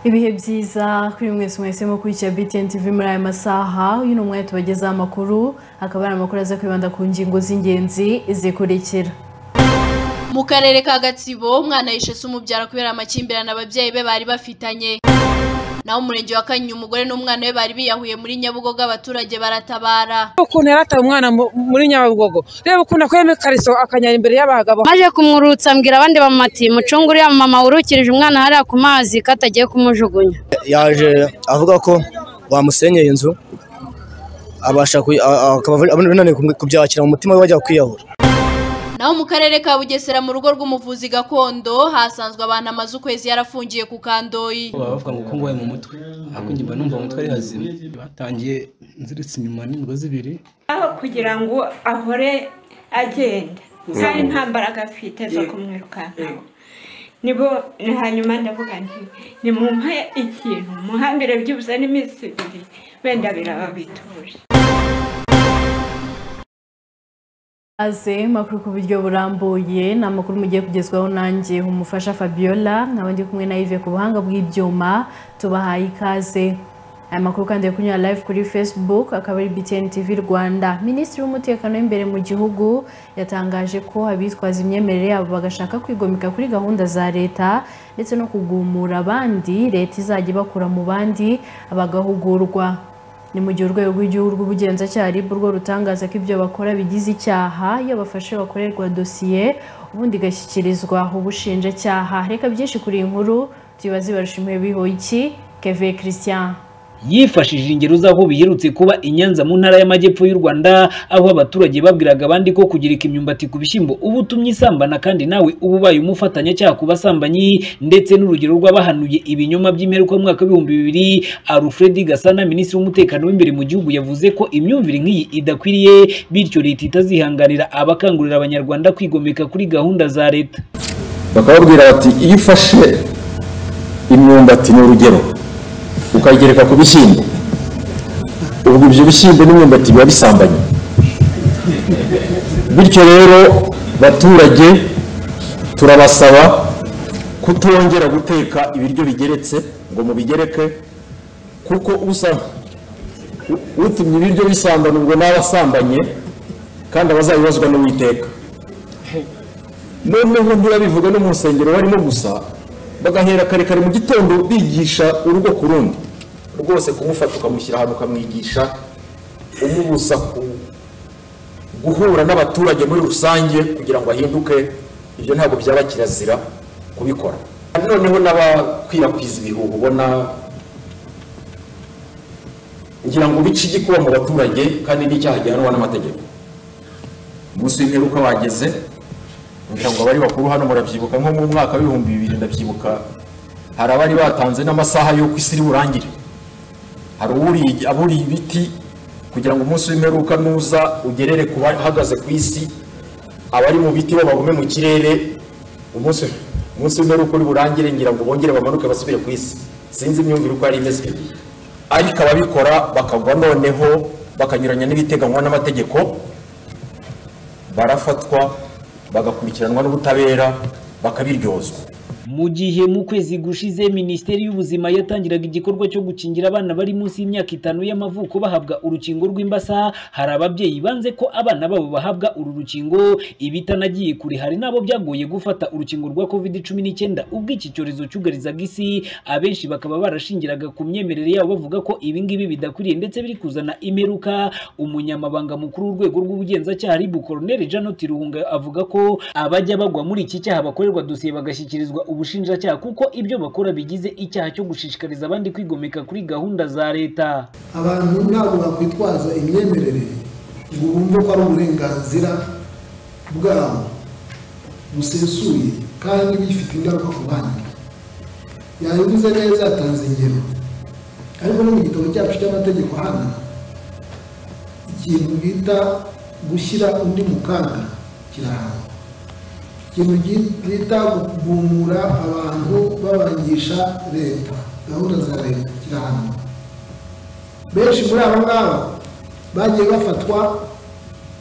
ibihe byiza kuri mwese mwese mukurikira btn tv muri aya masaha uyu ni umwanya tubagezaho amakuru akaba ari amakuru aza kwibanda ku ngingo z'ingenzi zikurikira mu karere ka gatsibo umwana yishe se umubyara kubera amakimbirane ababyeyi be bari bafitanye naho umurenge wa kanyinya umugore n'umwana we bari biyahuye muri nyabugogo abaturage baratabara ukuntu yarataye umwana mu- muri nyabugogo reba ukuntu akuyemo ikariso akanyara imbere y'abagabo maze kumwurutsa mbwira abandi bamati mucunge uriya mama wurukirije umwana hariya ku mazi ko atagiye kumujugunya yaje avuga ko bamusenyeye inzu abasha kuyi- a- a- akaba ananiwe kubyakira mu mutima we wajya kwiyahura naho mu karere ka bugesera mu rugo rw'umuvuzi gakondo hasanzwe abantu amaze ukwezi yarafungiye ku kandoyi baba bavuga ngo ko ngwaye mu mutwe ariko njye mba numva mu mutwe ari hazima batangiye nziritse inyuma n'imigozi ibiri aho kugira ngo ahore agenda kandi nta mbaraga afite zo kumwirukankaho nibo hanyuma ndavuga nti nimumuhe ikintu muhambire byibuze n'iminsi ibiri wenda biraba bituje aze makuru ku buryo burambuye ni amakuru mugiye kugezwaho nanjye umufasha fabiola nkaba ndi kumwe na yves ku buhanga bw'ibyuma tubahaye ikaze aya makuru kandi ari kunyura live kuri facebook akaba ari btn tv rwanda minisitiri w'umutekano w'imbere mu gihugu yatangaje ko abitwaza imyemerere yabo bagashaka kwigomeka kuri gahunda za leta ndetse no kugumura abandi leta izajya ibakura mu bandi bagahugurwa ni mu gihe urwego rw'igihugu rw'ubugenzacyaha RIB rwo rutangaza ko ibyo bakora bigize icyaha iyo bafashe bakorerwa dosiye ubundi igashyikirizwa ubushinjacyaha reka byinshi kuri iyi nkuru tuyibaze barushimuye bihoyiki keve christian yifashishije ingero z'aho biyerutse kuba i Nyanza mu ntara y'amajyepfo y'u Rwanda aho abaturage babwiraga abandi ko kugereka imyumbati ku bishyimbo uba utumye isambana kandi nawe uba ubaye umufatanyacyaha ku basambanyi ndetse n'urugero rw'abahanuye ibinyoma by'imperuka mu mwaka w'ibihumbi bibiri Alfred Gasana minisitiri w'umutekano w'imbere mu gihugu yavuze ko imyumvire nk'iyi idakwiriye bityo leta itazihanganira abakangurira abanyarwanda kwigomeka kuri gahunda za leta bakababwira bati iyo ufashe imyumbati ni urugero ukayigereka ku bishyimbo ubwo ibyo bishyimbo n'imyumbati biba bisambanye bityo rero baturage turabasaba kutongera guteka ibiryo bigeretse ngo mubigereke kuko usa u- utumye ibiryo bisambana ubwo nawe asambanye kandi abazabibazwa n'uwiteka noneho ntibabivuga no mu rusengero barimo gusa bagahera kare kare mu gitondo bigisha urugo ku rundi rwose kumufata ukamushyira ahantu ukamwigisha umubuza ku guhura n'abaturage muri rusange kugira ngo ahinduke ibyo ntabwo byaba kirazira kubikora noneho n'abakwirakwiza ibihuha ubona ngira ngo bice igikuba mu baturage kandi n'icyaha gihanwa n'amategeko umunsi w'imperuka wageze kugira ngo abari bakuru hano murabyibuka nko mu mwaka w'ibihumbi bibiri ndabyibuka hari abari batanze n'amasaha y'uko isi iri burangire hari uwuriye- aburiye ibiti kugira ngo umunsi w'imperuka nuza ugerere ku bahagaze ku isi abari mu biti bo bagume mu kirere umunsi umunsi w'imperuka uri burangire ngira ngo bongere bamanuke basubire ku isi sinzi imyumvire uko yari imeze ariko ababikora bakagwa noneho bakanyuranya n'ibiteganywa n'amategeko barafatwa bagakurikiranwa n'ubutabera bakabiryozwa mu gihe mu kwezi gushize minisiteri y'ubuzima yatangiraga igikorwa cyo gukingira abana bari munsi y'imyaka itanu y'amavuko bahabwa urukingo rw'imbasa hari ababyeyi banze ko abana babo bahabwa uru rukingo ibitanagiye kure hari n'abo byagoye gufata urukingo rwa covid cumi n'icyenda ubwo iki cyorezo cyugarizaga isi abenshi bakaba barashingiraga ku myemerere yabo bavuga ko ibi ngibi bidakwiriye ndetse biri kuzana imperuka umunyamabanga mukuru w'urwego rw'ubugenzacyaha ribu koroneri janot ruhunga avuga ko abajya bagwa muri iki cyaha bakorerwa dosiye bagashyikirizwa ubushinjacyaha kuko ibyo bakora bigize icyaha cyo gushishikariza abandi kwigomeka kuri gahunda za leta abantu ntabwo bakwitwaza imyemerere ngo bumve ko ari uburenganzira bwabo busesuye kandi bifite ingaruka ku bandi yabivuze neza yatanze ingero ariko no mu gitabo cyacu cy'amategeko hano ikintu bita gushyira undi mu kaga kirahanwa ikintu gi- bita kugumura abantu babangisha leta gahunda za leta kirahanwa benshi muri aba ngaba bagiye bafatwa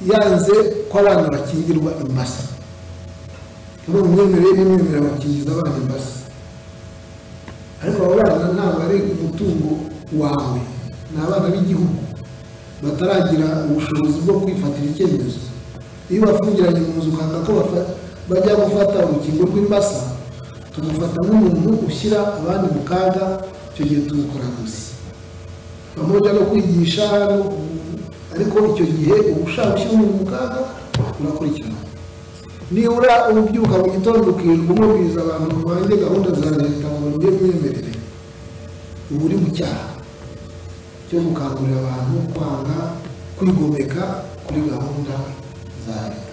yanze ko abana bakingirwa imbasa muri mu myemerere n'imyemerere bakingiza abana imbasa ariko abo bana ntabwo abenga umutungo wawe ni abana b'igihugu bataragira ubushobozi bwo kwifatira icyemezo iyo bafungiranye mu nzu ukanga ko bafa- bajya gufata urukingo rw'imbasa tumufata nk'umuntu ushyira abandi mu kaga icyo gihe tumukoramuzi pamoja no kwigisha no ku- ariko icyo gihe uba ushaka ushyira umuntu mu kaga urakurikirana nibura ubyuka mu gitondo ukirirwa umubwiriza abantu banjye gahunda za leta ngo njye myemerere uba uri mu cyaha cyo gukangurira abantu kwanga kwigomeka kuri gahunda za leta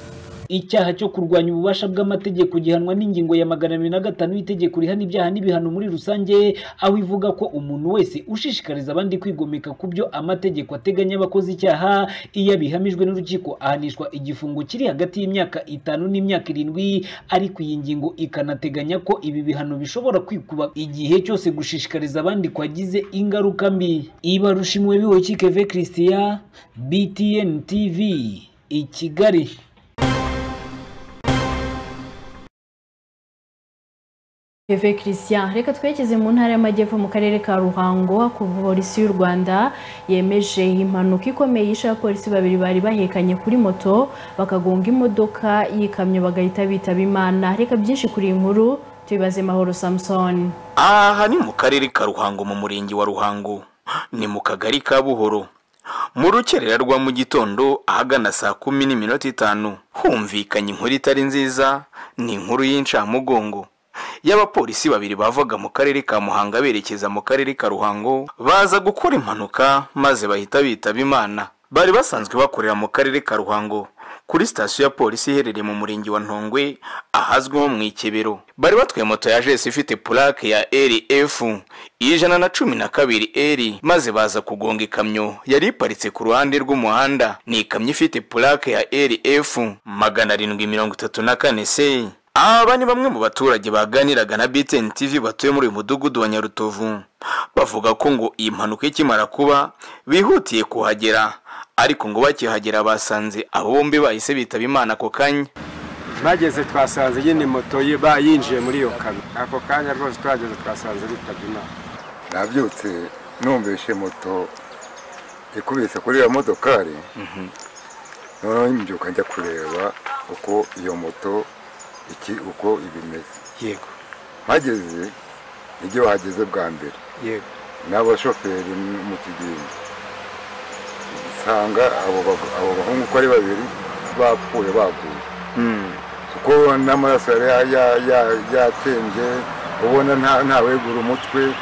icyaha cyo kurwanya ububasha bw'amategeko gihanwa n'ingingo ya magana abiri na gatanu y'itegeko rihana ibyaha n'ibihano muri rusange aho ivuga ko umuntu wese ushishikariza abandi kwigomeka ku byo amategeko ateganya abakoze icyaha iyo abihamijwe n'urukiko ahanishwa igifungo kiri hagati y'imyaka itanu n'imyaka irindwi ariko iyi ngingo ikanateganya ko ibi bihano bishobora kwikuba igihe cyose gushishikariza abandi kwagize ingaruka mbi ibarushimiwe bihoki keve christian btn tv i kigali Eve Christian reka twerekeze mu ntara y'amajyepfo mu karere ka Ruhango ku polisi y'u Rwanda yemeje impanuka ikomeye yishe abapolisi babiri bari bahekanye kuri moto bakagonga imodoka y'ikamyo bagahita bitaba imana reka byinshi kuri iyi nkuru tubibaze mahoro Samson aha ni mu karere ka ruhango mu murenge wa ruhango ni mu kagari ka buhoro mu rukerera rwa mu gitondo ahagana saa kumi n'iminota itanu humvikanye inkuru itari nziza ni inkuru y'incamugongo y'abapolisi babiri bavaga mu karere ka muhanga berekeza mu karere ka ruhango baza gukora impanuka maze bahita bitaba imana bari basanzwe bakorera mu karere ka ruhango kuri sitasiyo ya polisi iherereye mu murenge wa ntongwe ahazwi nko mu ikebero bari batwaye moto ya jesi ifite pulake ya rf ijana na cumi na kabiri eri maze baza kugonga ikamyo yari iparitse ku ruhande rw'umuhanda ni ikamyo ifite pulake ya rf magana arindwi mirongo itatu na kane se aba ni bamwe mu baturage baganiraga na btn tv batuye muri uyu mudugudu wa nyarutovu bavuga ko ngo iyi mpanuka ikimara kuba bihutiye kuhagera ariko ngo bakihagera basanze abo bombi bahise bitaba imana ako kanya bageze twasanze nyine moto ye bayinjiye muri iyo kamyo ako kanya rwose twageze twasanze bitabye imana nabyutse numvise moto ikubise kuri iyo modokari noneho mbyuka njya kureba uko iyo moto iki uko ibimeze yego mpageze nibyo bahageze bwa mbere yego n'abashoferi mu kigimbi nsanga abo bag- abo bahungu uko ari babiri bapfuye baguye kuko n'amaraso yari ya- ya- yatembye ubona nta- ntawegura umutwe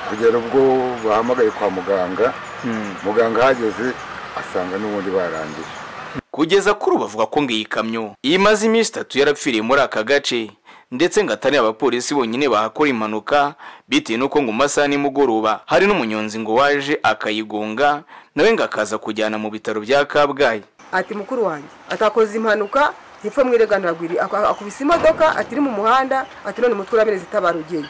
kugera ubwo bahamagaye kwa muganga muganga ahageze asanga n'ubundi barangije kugeza kuri ubu bavuga ko ngo iyi kamyo imaze iminsi itatu yarapfiriye muri aka gace ndetse ngo atari abapolisi bonyine bahakora impanuka bitewe n'uko ngo mu masaha nimugoroba hari n'umunyonzi ngo waje akayigonga nawe ngo akaza kujyana mu bitaro bya kabgayi ati mukuru wanjye atakoze impanuka ntipfa mwirega ntagwiri Ak- akubise imodoka ati iri mu muhanda ati none umutwe urameneze itabara ugiye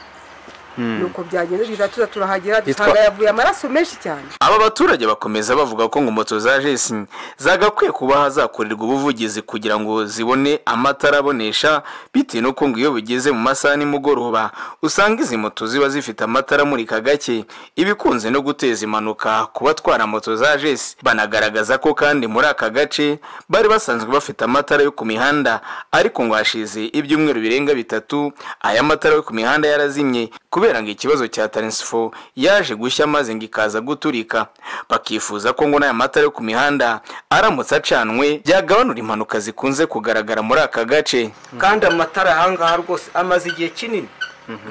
nuko byagenze biza tuza turahagera Yitwa- dusanga yavuye amaraso menshi cyane aba baturage bakomeza bavuga ko ngo moto za jesi zagakwiye kuba hazakorerwa ubuvugizi kugira ngo zibone amatara abonesha bitewe n'uko ngo iyo bigeze mu masaha nimugoroba usanga izi moto ziba zifite amatara amurika gake ibikunze no guteza impanuka ku batwara moto za jesi banagaragaza ko kandi muri aka gace bari basanzwe bafite amatara yo ku mihanda ariko ngo hashize ibyumweru birenga bitatu aya matara yo ku mihanda yarazimye kubera ngo ikibazo cya taransifo yaje gushya maze ngo ikaza guturika bakifuza ko ngo n'aya matara yo ku mihanda aramutse acanwe byagabanura impanuka zikunze kugaragara muri aka gace kandi amatara ahangaha rwose amaze igihe kinini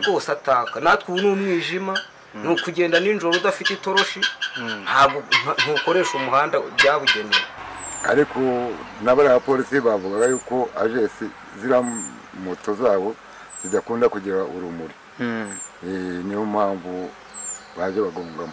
rwose ataka natwe ubu ni umwijima ni ukugenda nijoro udafite itoroshi ntabwo nta- ntukoresha umuhanda byabugenewe ariko n'abariya bapolisi bavugaga yuko ajesi ziriya moto zabo zidakunda kugira urumuri Eh, niyo mpamvu baje bagongamo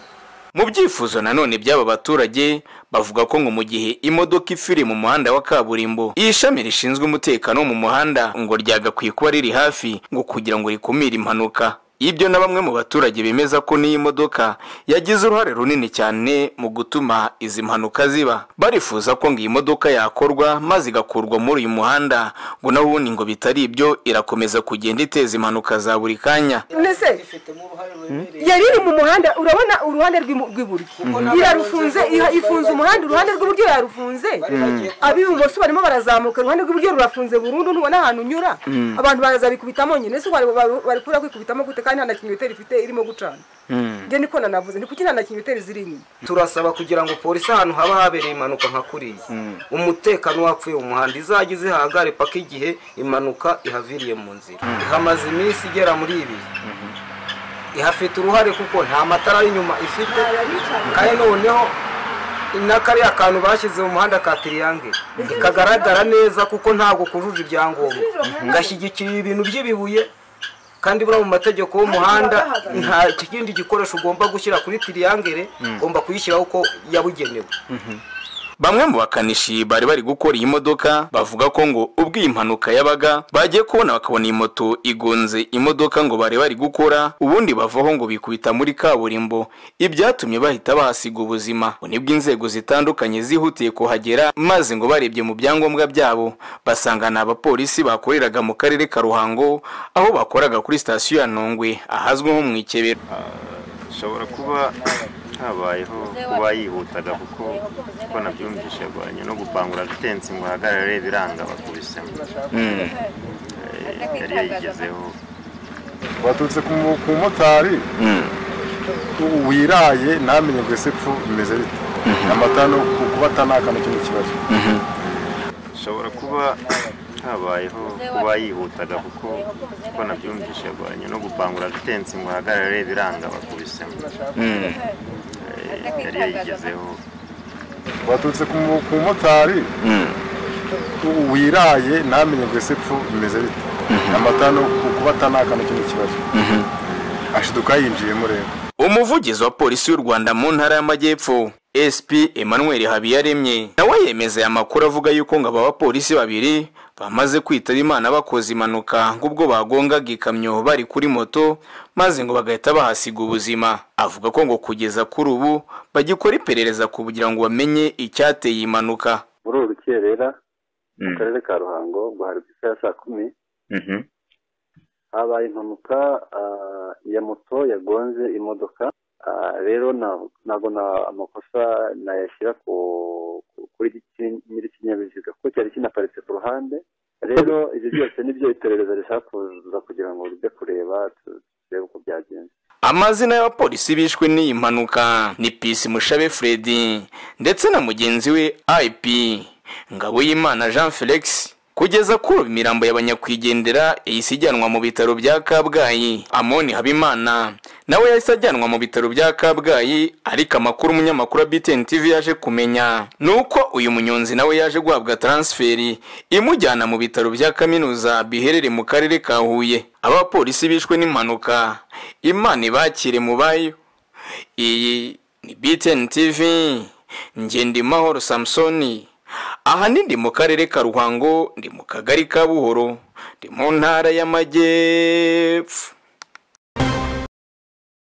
mu byifuzo nanone by'aba baturage bavuga ko ngo mu gihe imodoka ifiri mu muhanda wa kaburimbo iri shami rishinzwe umutekano wo mu muhanda ngo ryagakwiye kuba riri hafi ngo kugira ngo rikumire impanuka ibyo na bamwe mu baturage bemeza ko n'iyi modoka yagize uruhare runini cyane mu gutuma izi mpanuka ziba barifuza ko ngo iyi modoka yakorwa maze igakurwa muri uyu muhanda ngo n'ubundi ngo bitari ibyo irakomeza kugenda iteza impanuka za buri kanya nese yariri mu muhanda urabona uruhande rw'imu- rw'iburyo Mhm. irarufunze iha- ifunze umuhanda uruhande rw'iburyo yarufunze Mhm. ab'ibumoso barimo barazamuka uruhande rw'iburyo rurafunze burundu ntubona ahantu unyura Mhm. abantu barazabikubitamo nyine si bari kubura kwikubitamo gute kandi nta na kinyoteri ifite irimo gucana njye niko nanavuze ni kuki nta na kinyoteri ziri inyuma turasaba kugira ngo polisi ahantu haba habereye impanuka nka kuriya umutekano wapfuye mu muhanda izajya izihagare paka igihe impanuka ihaviriye mu nzira ihamaze iminsi igera muri ibiri ihafite uruhare kuko nta matara y'inyuma ifite kandi noneho n'akariya kantu bashyize mu muhanda ka tiriyangere kagaragara neza kuko ntabwo kujuje ibyangombwa gashyigikira ibintu by'ibibuye kandi buriya mu mategeko y'umuhanda nta kindi gikoresho ugomba gushyira kuri tiriyangere ugomba kuyishyiraho uko yabugenewe bamwe mu bakanishi bari bari gukora iyi modoka bavuga ko ngo ubwo iyi mpanuka yabaga bagiye kubona bakabona iyi moto igonze imodoka ngo bari bari gukora ubundi bavaho ngo bikubita muri kaburimbo ibyatumye bahita bahasiga ubuzima ngo nibwo inzego zitandukanye zihutiye kuhagera maze ngo barebye mu byangombwa byabo basanga ni abapolisi bakoreraga mu karere ka ruhango aho bakoraga kuri sitasiyo ya nongwe ahazwi nko mu ikebero ishobora kuba habayeho kuba yihutaga kuko uko nabyumvise agwanye no gupangura bitensi ngo ahagarare biranga bakubisemo Eh, yari yayigezeho waturutse ku mu- ku mumotari wiraye ntamenye ngo ese pfu bimeze bite amata no ku- kuba atanaka n'ikindi kibazo ishobora kuba habayeho kuba yihutaga kuko uko nabyumvise agwanye no gupangura bitensi ngo ahagarare biranga bakubisemo Mm. Eh, yari yayigezeho waturutse ku mu- ku mumotari wiraye ntamenye ngo ese pfu bimeze bite amata no ku- kuba atanaka n'ikindi kibazo ashiduka yinjiyemo rero umuvugizi wa polisi y'u rwanda mu ntara y'amajyepfo sp emmanuel habiyaremye nawe yemeza aya makuru avuga yuko ngo aba bapolisi babiri bamaze kwitaba imana bakoze impanuka nk'ubwo bagongaga ikamyo bari kuri moto maze ngo bagahita bahasiga ubuzima avuga ko ngo kugeza kuri ubu bagikora iperereza kugira ngo bamenye icyateye iyi mpanuka muri uru rukerera mu karere ka ruhango ngo hari ku isaha ya saa kumi habaye impanuka ah, ya moto yagonze imodoka Ah, rero na- ntabwo na- amakosa nayashyira ku- ku- kuri iki- nyir'ikinyabiziga kuko cyari kinaparitse ku ruhande rero ibyo byose nibyo iperereza rishaka kuza kugira ngo rijye kureba tu- turebe uko byagenze amazina y'abapolisi bishwe n'iyi mpanuka ni pisi mushabe fredi ndetse na mugenzi we ip ngabo y'imana jean felix kugeza kuri ubu imirambo y'abanyakwigendera yahise ijyanwa mu bitaro bya kabgayi amoni habimana nawe yahise ajyanwa mu bitaro bya kabgayi ariko amakuru umunyamakuru wa btn tv yaje kumenya ni uko uyu munyonzi nawe yaje guhabwa transferi imujyana mu bitaro bya kaminuza biherereye mu karere ka huye abapolisi bishwe n'impanuka imana ibakire mu bayo iyi ni btn tv ngendimahoro samusoni aha ni ndi mu karere ka ruhango ndi mu kagari ka buhoro ndi mu ntara y'amajyepfo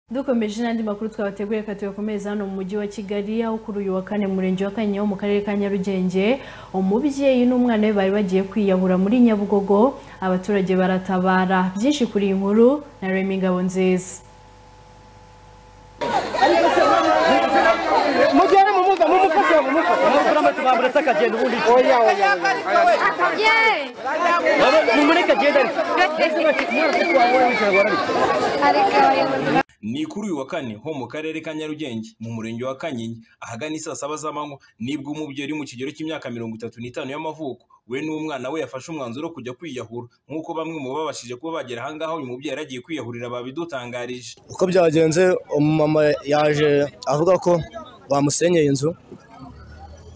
dukomeje n'andi makuru twabateguriye reka tuyakomereza hano mu mujyi wa kigali aho kuri uyu wa kane mu murenge wa kanyinya mu karere ka nyarugenge umubyeyi n'umwana we bari bagiye kwiyahura muri nyabugogo abaturage baratabara byinshi kuri iyi nkuru na remi ngabo nziza mujyane mumuza mumufashe mumufashe mumufashe amahitamo bamuretse akagenda ubundi oya oya mumureke agenda ni kuri uyu wa kane ho mu karere ka nyarugenge mu murenge wa kanyinya ahagana isaa saba z'amanywa nibwo umubyeyi uri mu kigero cy'imyaka mirongo itatu n'itanu y'amavuko we n'umwana we yafashe umwanzuro wo kujya kwiyahura nk'uko bamwe mu babashije kuba bagera ahangaha uyu mubyeyi yari agiye kwiyahurira babidutangarije uko byagenze umumama yaje avuga ko bamusenyeye inzu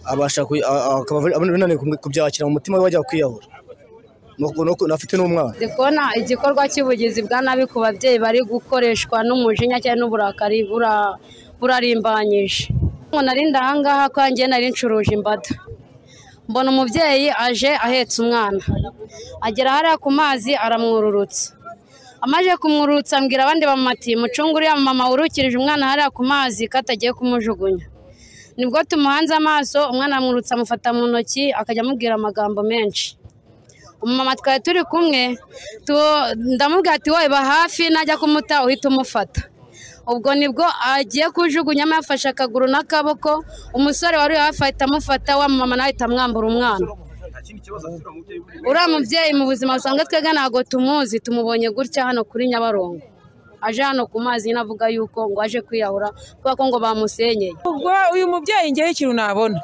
abasha kuyi- a- a- akaba ananiwe kubyakira mu mutima we bajya kwiyahura Nuko- nuko- afite n'umwana ndi kubona igikorwa cy'ubugizi bwa nabi ku babyeyi bari gukoreshwa n'umujinya cyangwa n'uburakari bura- burarimbanyije umuntu ari ndahangaha ko njye nari ncuruje imbada mbona umubyeyi aje ahetse umwana agera hariya ku mazi aramwururutsa amaze kumwururutsa ambwira abandi bamati mucunge uriya mama wurukirije umwana hariya ku mazi ko atagiye kumujugunya nibwo tumuhanze amaso umwana amwurutsa amufata mu ntoki akajya amubwira amagambo menshi umumama twari turi kumwe tu- ndamubwira ati wowe ba hafi najya kumuta uhita umufata ubwo nibwo agiye kujugunyamo yafashe akaguru n'akaboko umusore wari uri hafi ahita amufata wa mama nawe ahita amwambura umwana uriya mubyeyi mu buzima busanzwe twebwe ntabwo tumuzi tumubonye gutya hano kuri nyabarongo aje hano ku mazi nyine avuga yuko ngo aje kwiyahura kubera ko ngo bamusenyeye ubwo uyu mubyeyi ngewe ikintu nabona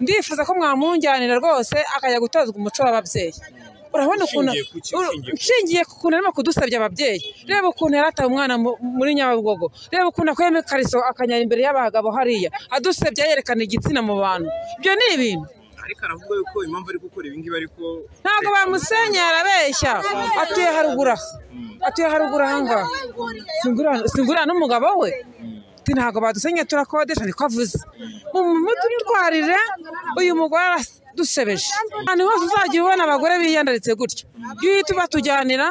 ndifuza ko mwamwunganira rwose akajya gutozwa umuco w'ababyeyi urabona ukuntu Nshingiye ku ki? Nshingiye ku ki? nshingiye ku kuntu arimo kudusabya ababyeyi reba ukuntu yari ataye umwana mu- muri nyabugogo reba ukuntu akuyemo ikariso akanyara imbere y'abagabo hariya adusebya yerekana igitsina mu bantu ibyo ni ibintu ariko aravuga yuko impamvu ari gukora ibi ngibi ariko ntabwo bamusenyera arabeshya atuye haruguru aha atuye haruguru aha ngaha Singura- singura n'umugabo we Ati ntabwo badusenyeye turakodesha niko avuze mumutwarire uyu mugore aradushebeje ahantu hose uzajya ubona abagore biyandaritse gutya iyo uhita ubatujyanira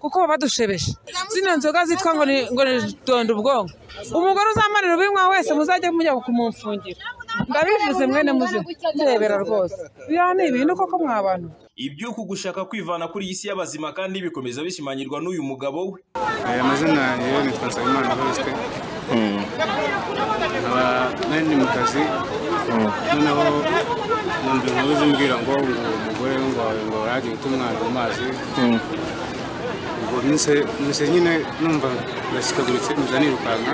kuko baba badushebeje zino nzoga zitwa ngo ni ngo ni donda ubwonko umugore uzamanira ubinywa wese muzajya mujya kumumfungira ndabivuze mwene muzi ndebera rwose biriya ni ibintu koko mwabantu iby'uku gushaka kwivana kuri iyi si y'abazima kandi bikomeza bishimangirwa n'uyu mugabo we Eh, amazina yo nitwa nsabimana verisite nkaba nari ndi mu kazi noneho numva inkuru zimbwira ngo ngo umugore ngo ngo yagiye guta umwana mu mazi ubwo nise- nise nyine numva ndasikaguritse nza nirukanka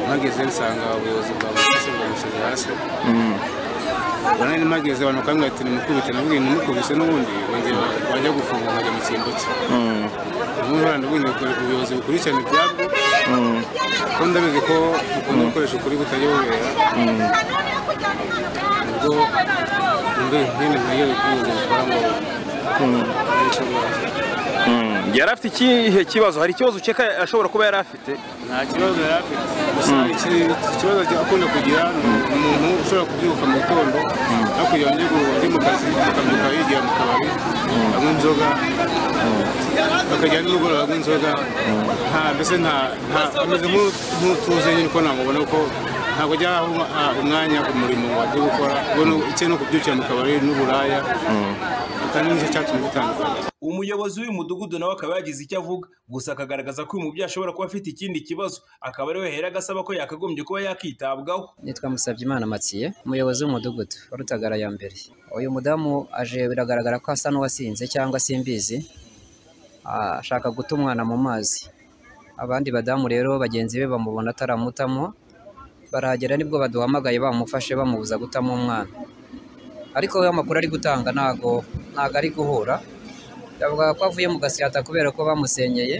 mpageze nsanga ubuyobozi bwa polisi bwamushyize hasi ubwo nari mpageze abantu bakambwira ati nimukubite nabwiye nimukubise n'ubundi bongera bajya gufunga nkajya mu cyimbo cye ubundi barandabwira ngo ubuyobozi bukurikirana ibyabwo kuko ndabizi ko bukunda gukoresha ukuri kutajya bubera ubwo mbe nyine ntayo ubuyobozi bukora ngo yari afite ikihe kibazo hari ikibazo ukeka ashobora kuba yari afite nta kibazo yari afite gusa iki- ikibazo akunda kugira ni umuntu ushobora kubyuka mu gitondo no kugira ngo ajye mu kazi akabyuka yigira mu kabari anywa inzoga akajya nimugoroba anywa inzoga nta mbese nta nta- ameze nk'u- nk'utuze nyine ko namubona ko ntabwo ajya aha umwa- umwanya umurimo wagiye gukora ubona icye no kubyukira mu kabari n'uburaya kandi nicyo cyatumye bitandukana umuyobozi w'uyu mudugudu nawe akaba yagize icyo avuga gusa akagaragaza ko uyu mubyeyi ashobora kuba afite ikindi kibazo akaba ari we yahera agasaba ko yakagombye kuba yakitabwaho nitwa Musabyimana Matiye umuyobozi w'umudugudu wa Rutagara ya mbere uyu mudamu aje biragaragara ko asa n'uwasinze cyangwa simbizi Ah, ashaka guta umwana mu mazi abandi badamu rero bagenzi be bamubona ataramutamo barahagera nibwo baduhamagaye bamufashe bamubuza gutamo umwana ariko we amakuru ari gutanga ntago ntago ari guhura yavugaga ko avuye mu gasyata kubera ko bamusenyeye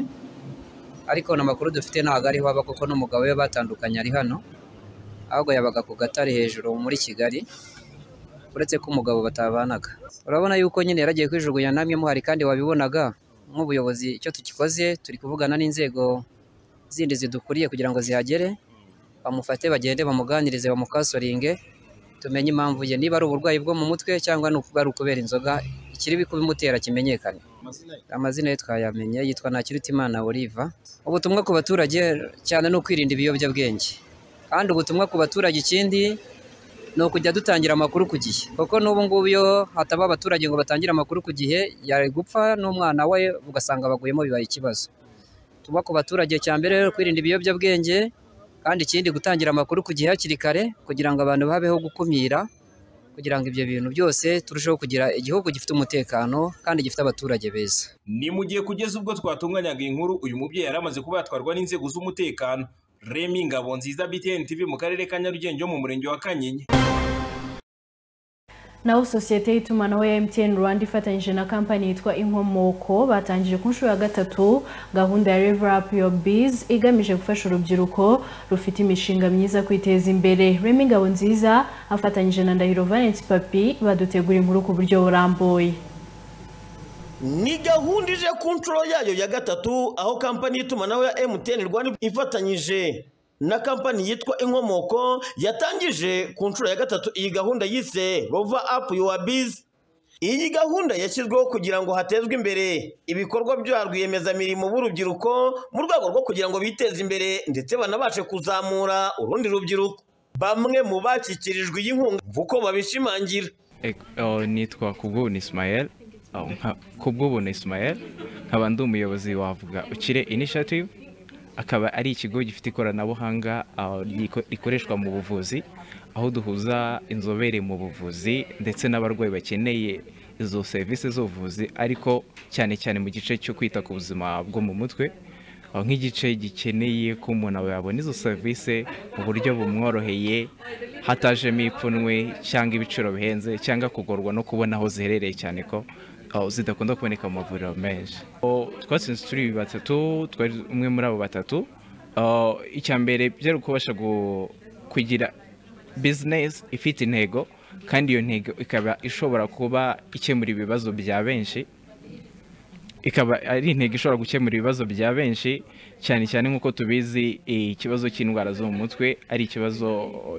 ariko n'amakuru dufite ntago ariho aba kuko n'umugabo we batandukanye ari hano ahubwo yabaga ku gatare hejuru muri kigali uretse ko umugabo batabanaga urabona yuko nyine yaragiye kwijugunya namwe muhari kandi wabibonaga nk'ubuyobozi icyo tukikoze turi kuvugana n'inzego zindi zidukuriye kugira ngo zihagere bamufate bagende bamuganirize bamukasoringe tumenye impamvu ye niba ari uburwayi bwo mu mutwe cyangwa ni ukuba ari ukubera inzoga ikiri kubimutera kimenyekane amazina ye twayamenye yitwa Ntakirutimana Oliva ubutumwa ku baturage cyane ni ukwirinda ibiyobyabwenge kandi ubutumwa ku baturage ikindi ni ukujya dutangira amakuru ku gihe kuko n'ubu ngubu iyo hataba abaturage ngo batangire amakuru ku gihe yari gupfa n'umwana we ugasanga baguyemo bibaye ikibazo tuba ku baturage cya mbere rero kwirinda ibiyobyabwenge kandi ikindi gutangira amakuru ku gihe hakiri kare kugira ngo abantu babeho gukumira kugira ngo ibyo bintu byose turusheho kugira igihugu gifite umutekano kandi gifite abaturage beza ni mu gihe kugeza ubwo twatunganyaga iyi nkuru uyu mubyeyi yari amaze kuba yatwarwa n'inzego z'umutekano remi ngabo nziza btn tv mu karere ka nyarugenge ho mu murenge wa kanyinya naho sosiyete y'itumanaho ya MTN Rwanda ifatanyije na kampani yitwa Inkomoko batangije ku nshuro ya gatatu gahunda ya Level Up Your Biz igamije gufasha urubyiruko rufite imishinga myiza kwiteza imbere. Remy Ngabonziza afatanyije na Ndahiro Valence Papi badutegura inkuru ku buryo burambuye. ni gahunda ije ku nshuro yayo ya gatatu aho kampani y'itumanaho ya MTN Rwanda ifatanyije na kampani yitwa Inkomoko yatangije ku nshuro ya gatatu iyi gahunda yise Rover Up Your Biz iyi gahunda yashyizweho kugira ngo hatezwe imbere ibikorwa bya rwiyemezamirimo b'urubyiruko mu rwego rwo kugira ngo biteze imbere ndetse banabashe kuzamura urundi rubyiruko bamwe mu bashyikirijwe iyi nkunga uko babishimangira nitwa kubwubuna isimayeli kubwubuna isimayeli nkaba ndi umuyobozi wavuga ukire initiative akaba ari ikigo gifite ikoranabuhanga ah, riko- rikoreshwa mu buvuzi aho duhuza inzobere mu buvuzi ndetse n'abarwayi bakeneye izo serivisi z'ubuvuzi ariko cyane cyane mu gice cyo kwita ku buzima bwo mu mutwe aho nk'igice gikeneye ko umuntu yabona izo serivisi mu buryo bumworoheye hatajemo ipfunwe cyangwa ibiciro bihenze cyangwa kugorwa no kubona aho ziherereye cyane ko aho zidakunda kuboneka mu mavuriro menshi O, twatsinze turi batatu twari umwe muri abo batatu O, icya mbere byari ukubasha gu- kugira bizinesi ifite intego kandi iyo ntego ikaba ishobora kuba ikemura ibibazo bya benshi ikaba ari intego ishobora gukemura ibibazo bya benshi cyane cyane nk'uko tubizi ikibazo cy'indwara zo mu mutwe ari ikibazo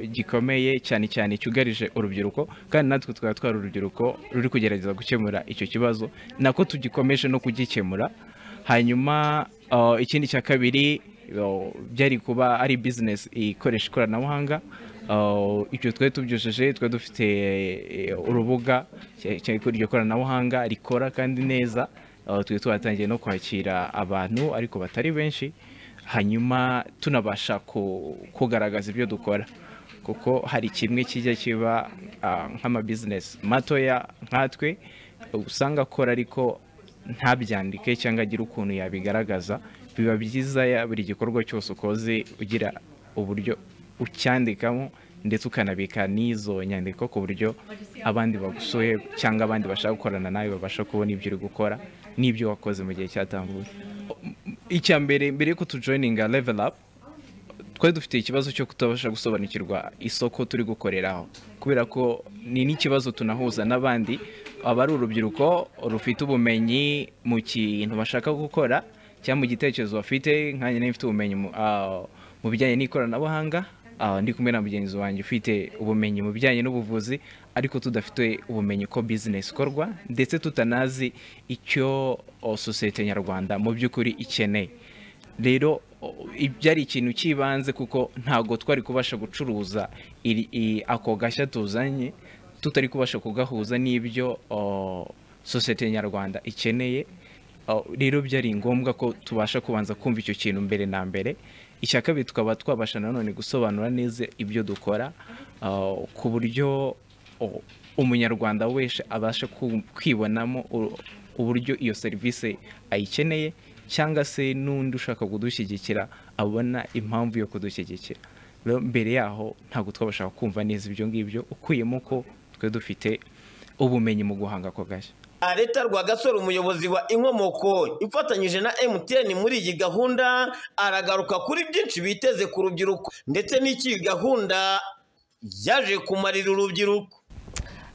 gikomeye cyane cyane cyugarije urubyiruko kandi natwe tukaba twari urubyiruko ruri kugerageza gukemura icyo kibazo nako tugikomeje no kugikemura hanyuma uh, ikindi cya kabiri uh, byari kuba ari bizinesi ikoresha ikoranabuhanga Uh, ibyo twari tubyijeje twari dufite eh, urubuga cya- cya- iryo koranabuhanga rikora kandi neza Uh, twari twatangiye no kwakira abantu ariko batari benshi hanyuma tunabasha ku- kugaragaza ibyo dukora kuko hari kimwe kijya kiba ah, nk'amabizinesi matoya nkatwe usanga akora ariko ntabyandike cyangwa agire ukuntu yabigaragaza biba byiza ya- buri gikorwa cyose ukoze ugira uburyo ucyandikamo ndetse ukanabika n'izo nyandiko ku buryo abandi bagusuye cyangwa abandi bashaka gukorana nawe babasha kubona ibyo uri gukora n'ibyo wakoze mu gihe cyatambuye icya mbere mbere yuko tujoyininga level up twari dufite ikibazo cyo kutabasha gusobanukirwa isoko turi gukoreraho kubera ko ni n'ikibazo tunahuza n'abandi aba ari urubyiruko rufite ubumenyi mu kintu bashaka gukora cyangwa mu gitekerezo bafite nkanjye nayo mfite ubumenyi mu- ah, mu bijyanye n'ikoranabuhanga ah, ndi kumwe na mugenzi wanjye ufite ubumenyi mu bijyanye n'ubuvuzi ariko tudafite ubumenyi ko bizinesi ikorwa ndetse tutanazi icyo oh, sosiyete nyarwanda mu by'ukuri ikeneye rero o- ibyari ikintu cy'ibanze kuko ntabwo twari kubasha gucuruza iri- i- ako gashya tuzanye tutari kubasha kugahuza n'ibyo o, sosiyete nyarwanda ikeneye O, rero byari ngombwa ko tubasha kubanza kumva icyo kintu mbere na mbere icya kabiri tukaba twabasha nanone gusobanura neza ibyo dukora o, ku buryo o, umunyarwanda wese abasha ku- kwibonamo u- uburyo iyo serivisi ayikeneye cyangwa se n'undi ushaka kudushyigikira abona impamvu yo kudushyigikira rero mbere yaho ntabwo twabasha kumva neza ibyo ngibyo ukuyemo ko twe dufite ubumenyi mu guhanga ako gashya Areta Rwagasore umuyobozi wa Inkomoko ifatanyije na MTN muri iyi gahunda aragaruka kuri byinshi biteze ku rubyiruko ndetse n'iki gahunda yaje kumarira urubyiruko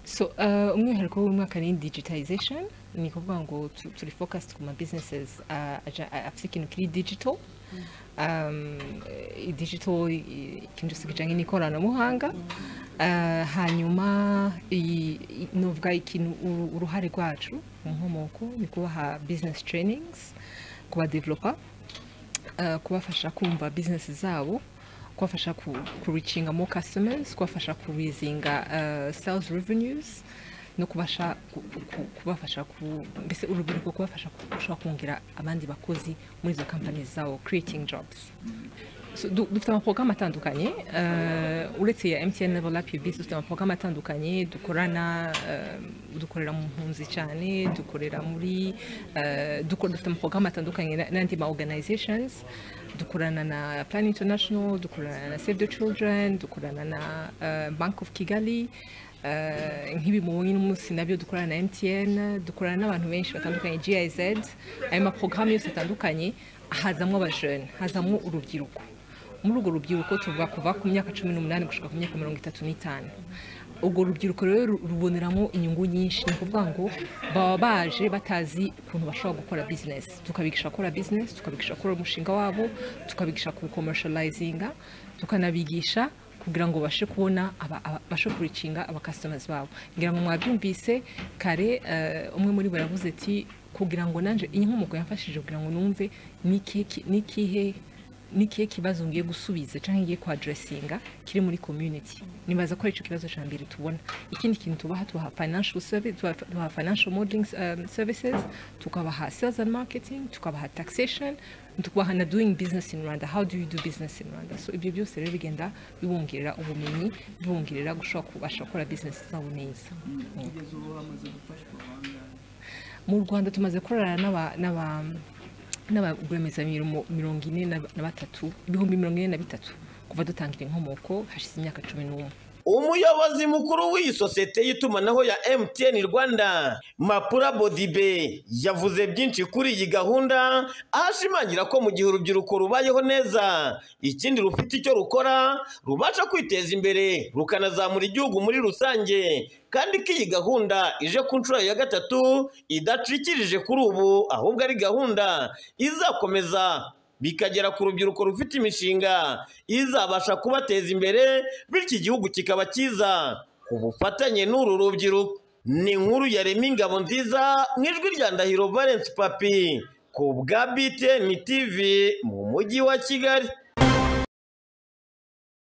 so uh, umwihariko w'umwaka ni digitalization ni kuvuga ngo tu- turi focused ku ma businesses uh, aja- afite ikintu kiri digital um, i- digital i- ikintu cyose kijyanye n'ikoranabuhanga Uh, hanyuma i- i- novuga ikintu uru- uruhare rwacu mu nkomoko ni kubaha business trainings kuba developer uh, kubafasha kumva business zabo kubafasha ku, ku reachinga more customers kubafasha ku rizinga uh, sales revenues no kubasha ku- ku- ku- kubafasha ku mbese urubyiruko kubafasha ku- gushobora kongera abandi bakozi muri izo companies zabo creating jobs So, du- dufite amaporogaramu atandukanye uh, uretse ya mtn level up ubs dufite amaporogaramu atandukanye dukorana uh, dukorera mu mpunzi cyane dukorera muri uh, dukora dufite amaporogaramu atandukanye na- n'andi ma organizations dukorana na plan international dukorana na save the children dukorana na uh, bank of kigali uh, nk'ibi mubonye n'umunsi nabyo dukorana na mtn dukorana n'abantu benshi batandukanye giz ayo maporogaramu yose atandukanye hazamwo abajene hazamwo urubyiruko muri urwo rubyiruko tuvuga kuva ku myaka cumi n'umunani gushika ku myaka mirongo itatu n'itanu urwo rubyiruko rero ru- ruboneramo inyungu nyinshi ni ukuvuga ngo baba baje batazi ukuntu bashobora gukora bizinesi tukabigisha gukora bizinesi tukabigisha gukora umushinga wabo tukabigisha kuwukomerishalayizinga tukanabigisha kugira ngo bashe kubona aba- aba- bashe kuricinga abakasitomazi babo ngira ngo mwabyumvise kare eh, umwe muri bo yavuze ati kugira ngo nanjye iyi nkomoko yamfashije kugira ngo numve niki- ki- n'ikihe n'ikihe kibazo ngiye gusubiza cyangwa ngiye kwaduresinga kiri muri community nibaza ko ari icyo kibazo cya mbere tubona ikindi kintu tubaha tubaha financial service tubaha tubaha financial modeling um, services tukabaha sales and marketing tukabaha taxation tukabaha na doing business in rwanda how do you do business in rwanda so ibyo byose rero bigenda bibongerera ubumenyi bibongerera gushobora kubasha gukora business zabo neza kugeza ubu hamaze gufashwa abandi mu rwanda tumaze korana n'aba- n'aba- n'abarwiyemezamirimo mirongo ine na na batatu ibihumbi mirongo ine na bitatu kuva dutangira inkomoko hashize imyaka cumi n'umwe umuyobozi mukuru w'iyi sosiyete y'itumanaho ya MTN Rwanda Mapura Bodibe yavuze byinshi kuri iyi gahunda aho ashimangira ko mu gihe urubyiruko rubayeho neza ikindi rufite icyo rukora rubasha kwiteza imbere rukanazamura igihugu muri rusange kandi ko iyi gahunda ije ku nshuro ya gatatu idacikirije kuri ubu ahubwo ari gahunda izakomeza bikagera ku rubyiruko rufite imishinga izabasha kubateza imbere bityo igihugu kikaba cyiza ku bufatanye n'uru rubyiruko ni inkuru ya remi ingabo nziza mu ijwi rya ndahiro valence papi ku bwa btn tv mu mujyi wa kigali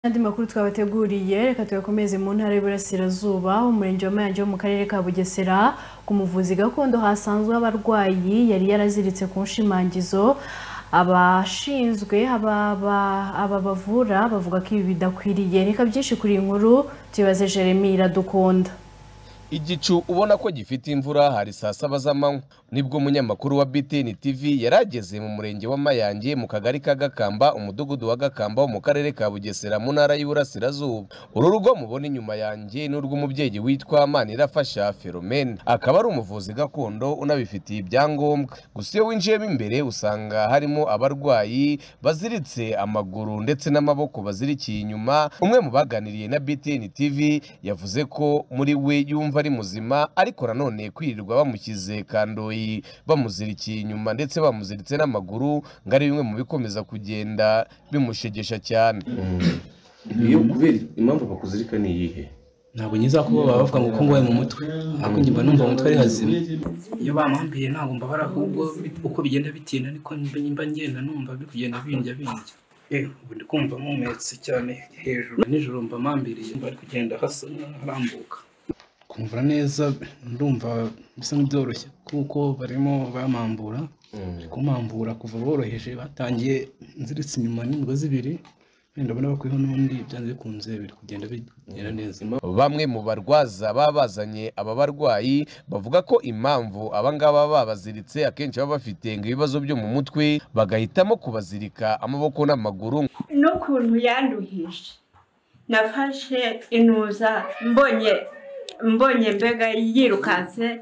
Andi makuru twabateguriye reka tuyakomeze mu ntara y'Iburasirazuba umurenge wa Mayange wo mu karere ka Bugesera ku muvuzi gakondo hasanzwe abarwayi yari yaraziritse ku nshimangizo abashinzwe aba aba- aba bavura bavuga ko ibi bidakwiriye reka byinshi kuri iyi nkuru tubaze Jeremy Iradukunda igicu ubona ko gifite imvura hari saa saba z'amanywa nibwo umunyamakuru wa btn tv yari ageze mu murenge wa mayange mu kagari ka gakamba umudugudu wa gakamba wo mu karere ka bugesera mu ntara y'uburasirazuba uru rugo mubona inyuma yanjye ni urw'umubyeyi witwa manirafasha feromene akaba ari umuvuzi gakondo unabifitiye ibyangombwa gusa iyo winjiyemo imbere usanga harimo abarwayi baziritse amaguru ndetse n'amaboko bazirikiye inyuma umwe mu baganiriye na btn tv yavuze ko muri we yumva ari muzima ariko nanone kwirirwa bamushyize kandoyi bamuzirikiye inyuma ndetse bamuziritse n'amaguru ngo ari bimwe mu bikomeza kugenda bimushegesha cyane iyo kubera impamvu bakuzirika ni iyihe ntabwo nyiza kuba baba bavuga ngo uko ngwaye mu mutwe ahubwo njye mba numva mu mutwe ari hazima iyo bampambiye ntabwo mbabara ahubwo bit- uko bigenda bitinda niko mba mba ngenda numva biri kugenda bindya bindya eh ubu ndi kumva mpumetse cyane hejuru nijoro mba mpambiriye mba ari kugenda hasa nkarambuka kumvira neza ndumva bisa nk'ibyoroshye kuko barimo bampambura kumambura kuva boroheje batangiye nziritse inyuma n'imigozi ibiri wenda ndabona bakwiho n'ubundi byanze bikunze biri kugenda bigera neza bamwe mu barwaza baba bazanye aba barwayi bavuga ko impamvu abangaba babaziritse akenshi baba bafite ngo ibibazo byo mu mutwe bagahitamo kubazirika amaboko n'amaguru n'ukuntu yanduhije nafashe inuza mbonye mbonye mbega yirukanse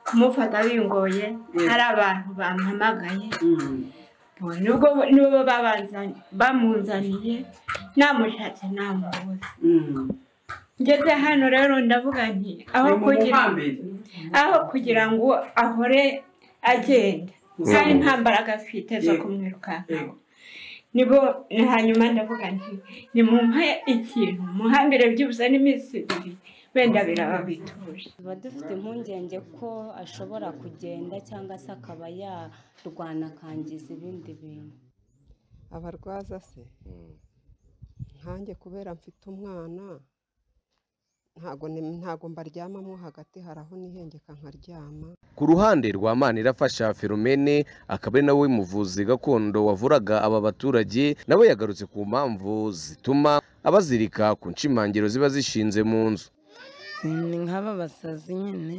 kumufata bingoye hari abantu bampamagaye nubwo nibo babanza- bamunzaniye namushatse namubuze ngeze hano rero ndavuga nti aho Ni mu kugira muhambire. aho kugira ngo ahore agenda kandi nta mbaraga afite zo kumwirukankaho nibo hanyuma ndavuga nti nimumpe ikintu muhambire byibuze n'iminsi ibiri wenda biraba bituje tuba dufite impungenge ko ashobora kugenda cyangwa se akaba yarwana akangiza ibindi bintu abarwaza se nkanjye kubera mfite umwana ntago ni- ntago mbaryamamo hagati hari aho nihengeka nkaryama ku ruhande rwa manirafasha feromene akaba ari nawe muvuzi gakondo wavuraga aba baturage nawe yagarutse ku mpamvu zituma abazirika ku nshimangiro ziba zishinze mu nzu ni nk'aba basazi nyine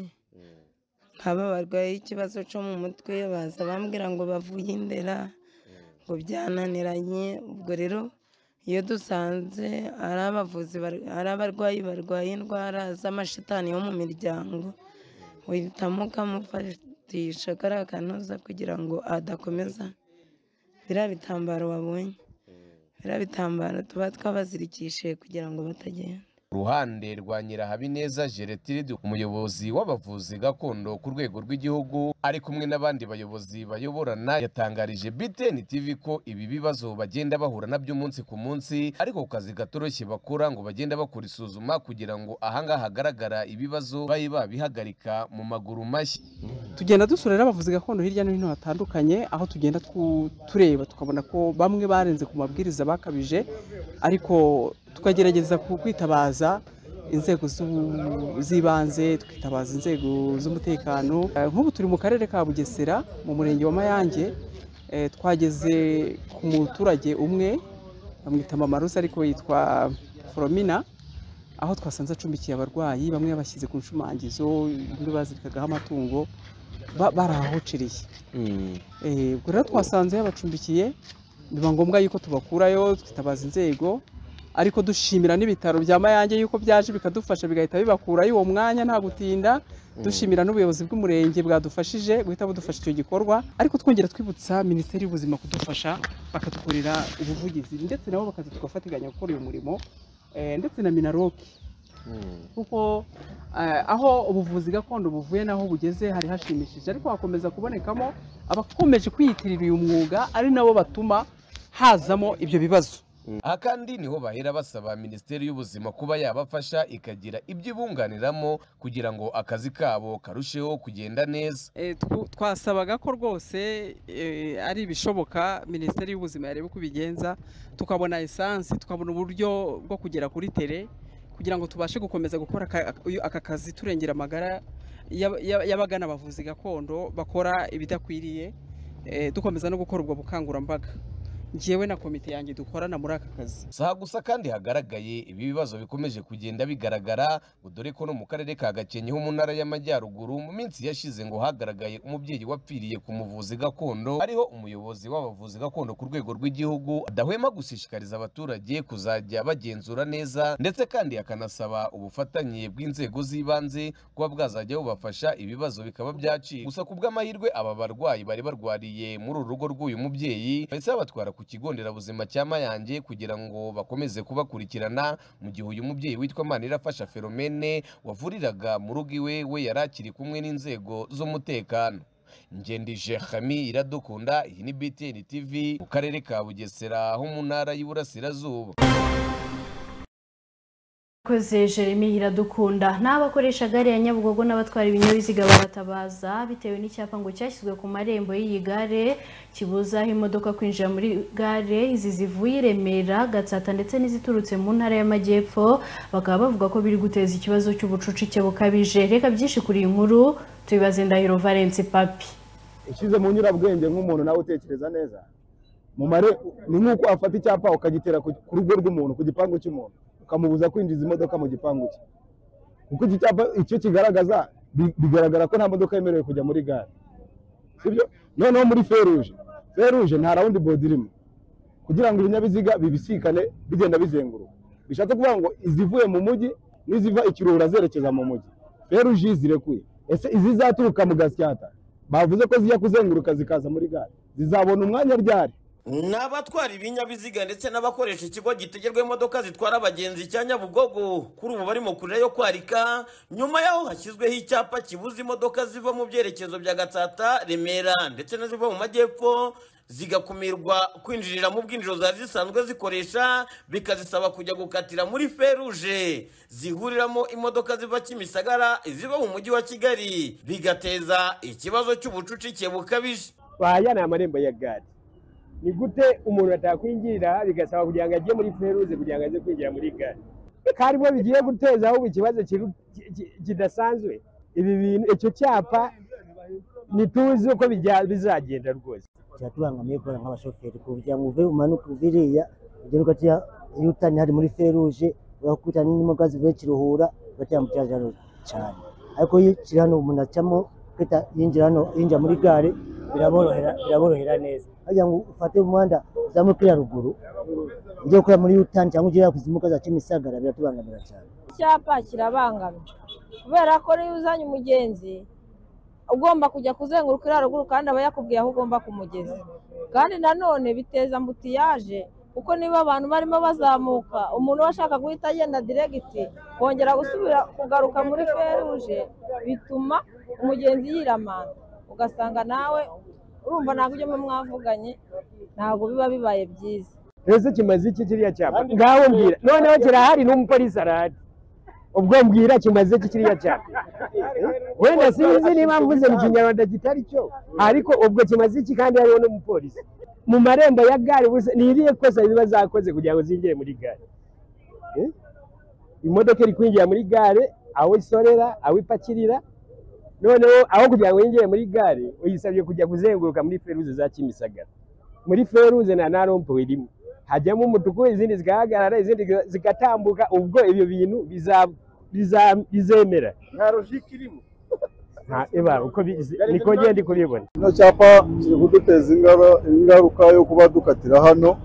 nk'aba barwaye ikibazo cyo mu mutwe baza bambwira ngo bavuye indera ngo byananiranye ubwo rero iyo dusanze ari abavuzi bar- ari abarwayi barwaye indwara z'amashitani yo mu miryango uhitamo ukamufatisha kariya kanoza kugira ngo adakomeza biriya bitambaro wabonye biriya bitambaro tuba twabazirikishije kugira ngo batagenda ruhande rwa nyirahabineza geretiride umuyobozi w'abavuzi gakondo ku rwego rw'igihugu ari kumwe n'abandi bayobozi bayoborana yatangarije btn tv ko ibi bibazo bagenda bahura nabyo umunsi ku munsi ariko ku kazi gatoroshye bakora ngo bagenda bakora isuzuma kugira ngo ahangaha hagaragara ibibazo babe babihagarika mu maguru mashya tugenda dusura rero abavuzi gakondo hirya no hino hatandukanye aho tugenda tu- tureba tukabona ko bamwe barenze ku mabwiriza bakabije ariko tukagerageza ku- kwitabaza inzego z'u- z'ibanze twitabaza inzego z'umutekano Eh, nk'ubu turi mu karere ka bugesera mu murenge wa mayange eh, twageze ku muturage umwe bamwita mama rose ariko yitwa foromina aho twasanze acumbikiye abarwayi bamwe yabashyize ku nshumangizo undi bazirikagaho amatungo ba- barahahoceriye Eh, ubwo rero twasanze yabacumbikiye biba ngombwa yuko tubakurayo twitabaza inzego ariko dushimira n'ibitaro bya mayange yuko byaje bikadufasha bigahita bibakurayo uwo mwanya nta gutinda dushimira n'ubuyobozi bw'umurenge bwadufashije guhita budufasha icyo gikorwa ariko twongera twibutsa minisiteri y'ubuzima kudufasha bakadukorera ubuvugizi ndetse nabo bakaza tugafatikanya gukora uyu murimo eh, ndetse na minaroki kuko eh, aho ubuvuzi gakondo buvuye n'aho bugeze hari hashimishije ariko hakomeza kubonekamo abakomeje kwiyitirira uyu mwuga ari nabo batuma hazamo ibyo bibazo aha kandi niho bahera basaba minisiteri y'ubuzima kuba yabafasha ikagira ibyo ibunganiramo kugira ngo akazi kabo karusheho kugenda neza Eh, twu- twasabaga ko rwose eh, ari ibishoboka minisiteri y'ubuzima yareba uko ibigenza tukabona esansi tukabona uburyo bwo kugera kuri tere kugira ngo tubashe gukomeza gukora aka, uyu- aka kazi turengera amagara y'ab- y'ab- y'abagana abavuzi gakondo bakora ibidakwiriye eh, dukomeza no gukora ubwo bukangurambaga njyewe na komite yanjye dukorana muri aka kazi si aha gusa kandi hagaragaye ibi bibazo bikomeje kugenda bigaragara ngo dore ko no mu karere ka gakenke ho mu ntara y'amajyaruguru mu minsi yashize ngo hagaragaye umubyeyi wapfiriye ku muvuzi gakondo ariho umuyobozi w'abavuzi gakondo ku rwego rw'igihugu adahwema gushishikariza abaturage kuzajya bagenzura neza ndetse kandi akanasaba ubufatanye bw'inzego z'ibanze kuba bwazajya bubafasha ibibazo bikaba byacika gusa ku bw'amahirwe aba barwayi bari barwariye muri uru rugo rw'uyu mubyeyi bahise babatwara ku kigo nderabuzima cya mayange kugira ngo bakomeze kubakurikirana mu gihe uyu mubyeyi witwa manirafasha feromene wavuriraga mu rugo iwe we yari akiri kumwe n'inzego z'umutekano ngendije hami iradukunda iyi ni btn tv mu karere ka bugesera ho mu ntara y'iburasirazuba Koze Jeremy Hiradukunda n'abakoresha gare ya Nyabugogo n'abatwara ibinyabiziga baratabaza bitewe n'icyapa ngo cyashyizwe ku marembo y'iyi gare kibuza aho imodoka kwinjira muri gare izi zivuye i Remera Gatsata ndetse n'iziturutse mu ntara y'Amajyepfo bakaba bavuga ko biri guteza ikibazo cy'ubucucike bukabije reka byinshi kuri iyi nkuru tubibaze Ndahiro Valence Papi ushyize mu nyurabwenge nk'umuntu nawe utekereza neza mu mare ni nk'uko afata icyapa ukagitera ku ku rugo rw'umuntu ku gipangu cy'umuntu ukamubuza kwinjiza imodoka mu gipangu cye kuko iki cyapa icyo kigaragaza bi- bigaragara ko nta modoka yemerewe kujya muri gare sibyo noneho muri feruje feruje nta rawundi bodi irimo kugira ngo ibinyabiziga bibisikane bigenda bizenguruka bishatse kuvuga ngo izivuye mu mujyi n'iziva ikirura zerekeza mu mujyi feruje zirekuye ese izizaturuka mu gasyata bavuze ko zijya kuzenguruka zikaza muri gare zizabona umwanya ryari ni abatwara ibinyabiziga ndetse n'abakoresha ikigo gitegerwa imodoka zitwara abagenzi cya nyabugogo kuri ubu barimo kurira yo kwarika nyuma y'aho hashyizweho icyapa kibuza imodoka ziva mu byerekezo bya gatsata remera ndetse n'iziva mu majyepfo zigakumirwa kwinjirira mu bwinjiro zari zisanzwe zikoresha bikazisaba kujya gukatira muri feruje zihuriramo imodoka ziva kimisagara iziva mu mujyi wa kigali bigateza ikibazo cy'ubucucike bukabije baya ni amarembo ya gare ni gute umuntu atakwinjirira bigasaba kugira ngo ajye muri feruze kugira ngo aze kwinjira muri gare kandi bo bigiye guteza ahubwo ikibazo kiru- ki- ki- kidasanzwe ibi bintu icyo cyapa ntituzi uko bijya- bizagenda rwose kiratubangamiye kubera nk'abashoferi ku kugira ngo uve umanuke uve iriya ugere ugatiya iyo utani hari muri feruje urakurikirana n'imodoka zivuye kiruhura ugatambukira hejuru cyane ariko iyo kiri hano umuntu acamo kwita yinjira hano yinjira muri gare biraborohera biraborohera neza kugira ngo ufate umuhanda uzamuke iriya ruguru ujye gukora muri yutani cyangwa ujye kuzimuka za kimisagara biratubangamira cyane icyapa kirabangamye kubera ko niyo uzanye umugenzi ugomba kujya kuzenguruka iriya ruguru kandi aba yakubwiye aho ugomba kumugeza kandi nanone biteza ambutiyaje kuko niba abantu barimo bazamuka umuntu we ashaka guhita agenda diregiti kongera gusubira kugaruka muri feruje bituma umugenzi yiramana ugasanga nawe urumva ntabwo ibyo muba mwavuganye ntabwo biba bibaye byiza ese kimaze iki kiriya cyapa Kandi- ngaho mbwira noneho kirahari n'umupolisi arahari ubwo mbwira kimaze iki kiriya cyapa wenda sinzi niba mvuze mu kinyarwanda kitari cyo ariko ubwo kimaze iki kandi hariho n'umupolisi mu marembo ya gare ubusa ni irihe kosa ziba zakoze kugira ngo zinjire muri gare Eh? imodoka iri kwinjira muri gare aho isorera aho ipakirira noneho aho kugira ngo yinjire muri gare uyisabye kujya kuzenguruka muri feruze za kimisagara muri feruze nta na rompo irimo hajyamo umutuku izindi zigahagarara izindi zigatambuka ubwo ibyo bintu biza- biza- bizemera nta rojike irimo Nta- eba, uko bi- niko ngenda kubibona kino cyapa kiri kuduteza ingara- ingaruka yo kuba dukatira hano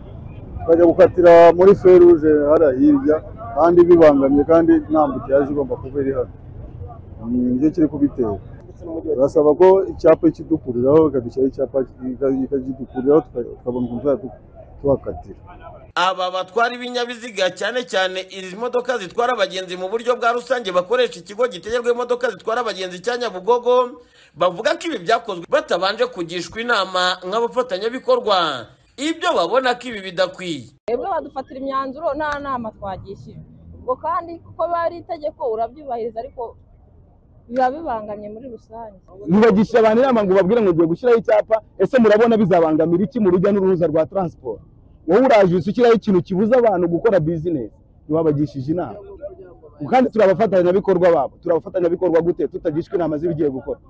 tukajya gukatira muri feruje hariya hirya kandi bibangamiye kandi nta mbutiyaje igomba kuba iri hano Ni nibyo kiri kubitera turasaba ko icyapa kidukuriraho ikadushyiraho icyapa kikagidukuriraho tuka- tukabona ukuntu tuzajya tuhakatira aba batwara ibinyabiziga cyane cyane izi modoka zitwara abagenzi mu buryo bwa rusange bakoresha ikigo gitegerwa imodoka zitwara abagenzi cya nyabugogo bavuga ko ibi byakozwe batabanje kugishwa inama nk'abafatanyabikorwa ibyo babona ko ibi bidakwiye twebwe badufatira imyanzuro nta nama twagishijwe ubwo kandi kuko biba ari itegeko urabyubahiriza ariko biba bibangamye muri rusange ntibagishe abantu inama ngo babwire ngo ugiye gushyiraho icyapa ese murabona bizabangamira iki mu rujya n'uruza rwa taransiporo wowe uraje uhise ushyiraho ikintu kibuza abantu gukora bizinesi ntiwabagishije inama kandi turi abafatanyabikorwa babo turi abafatanyabikorwa gute tutagishwa inama z'ibigiye gukora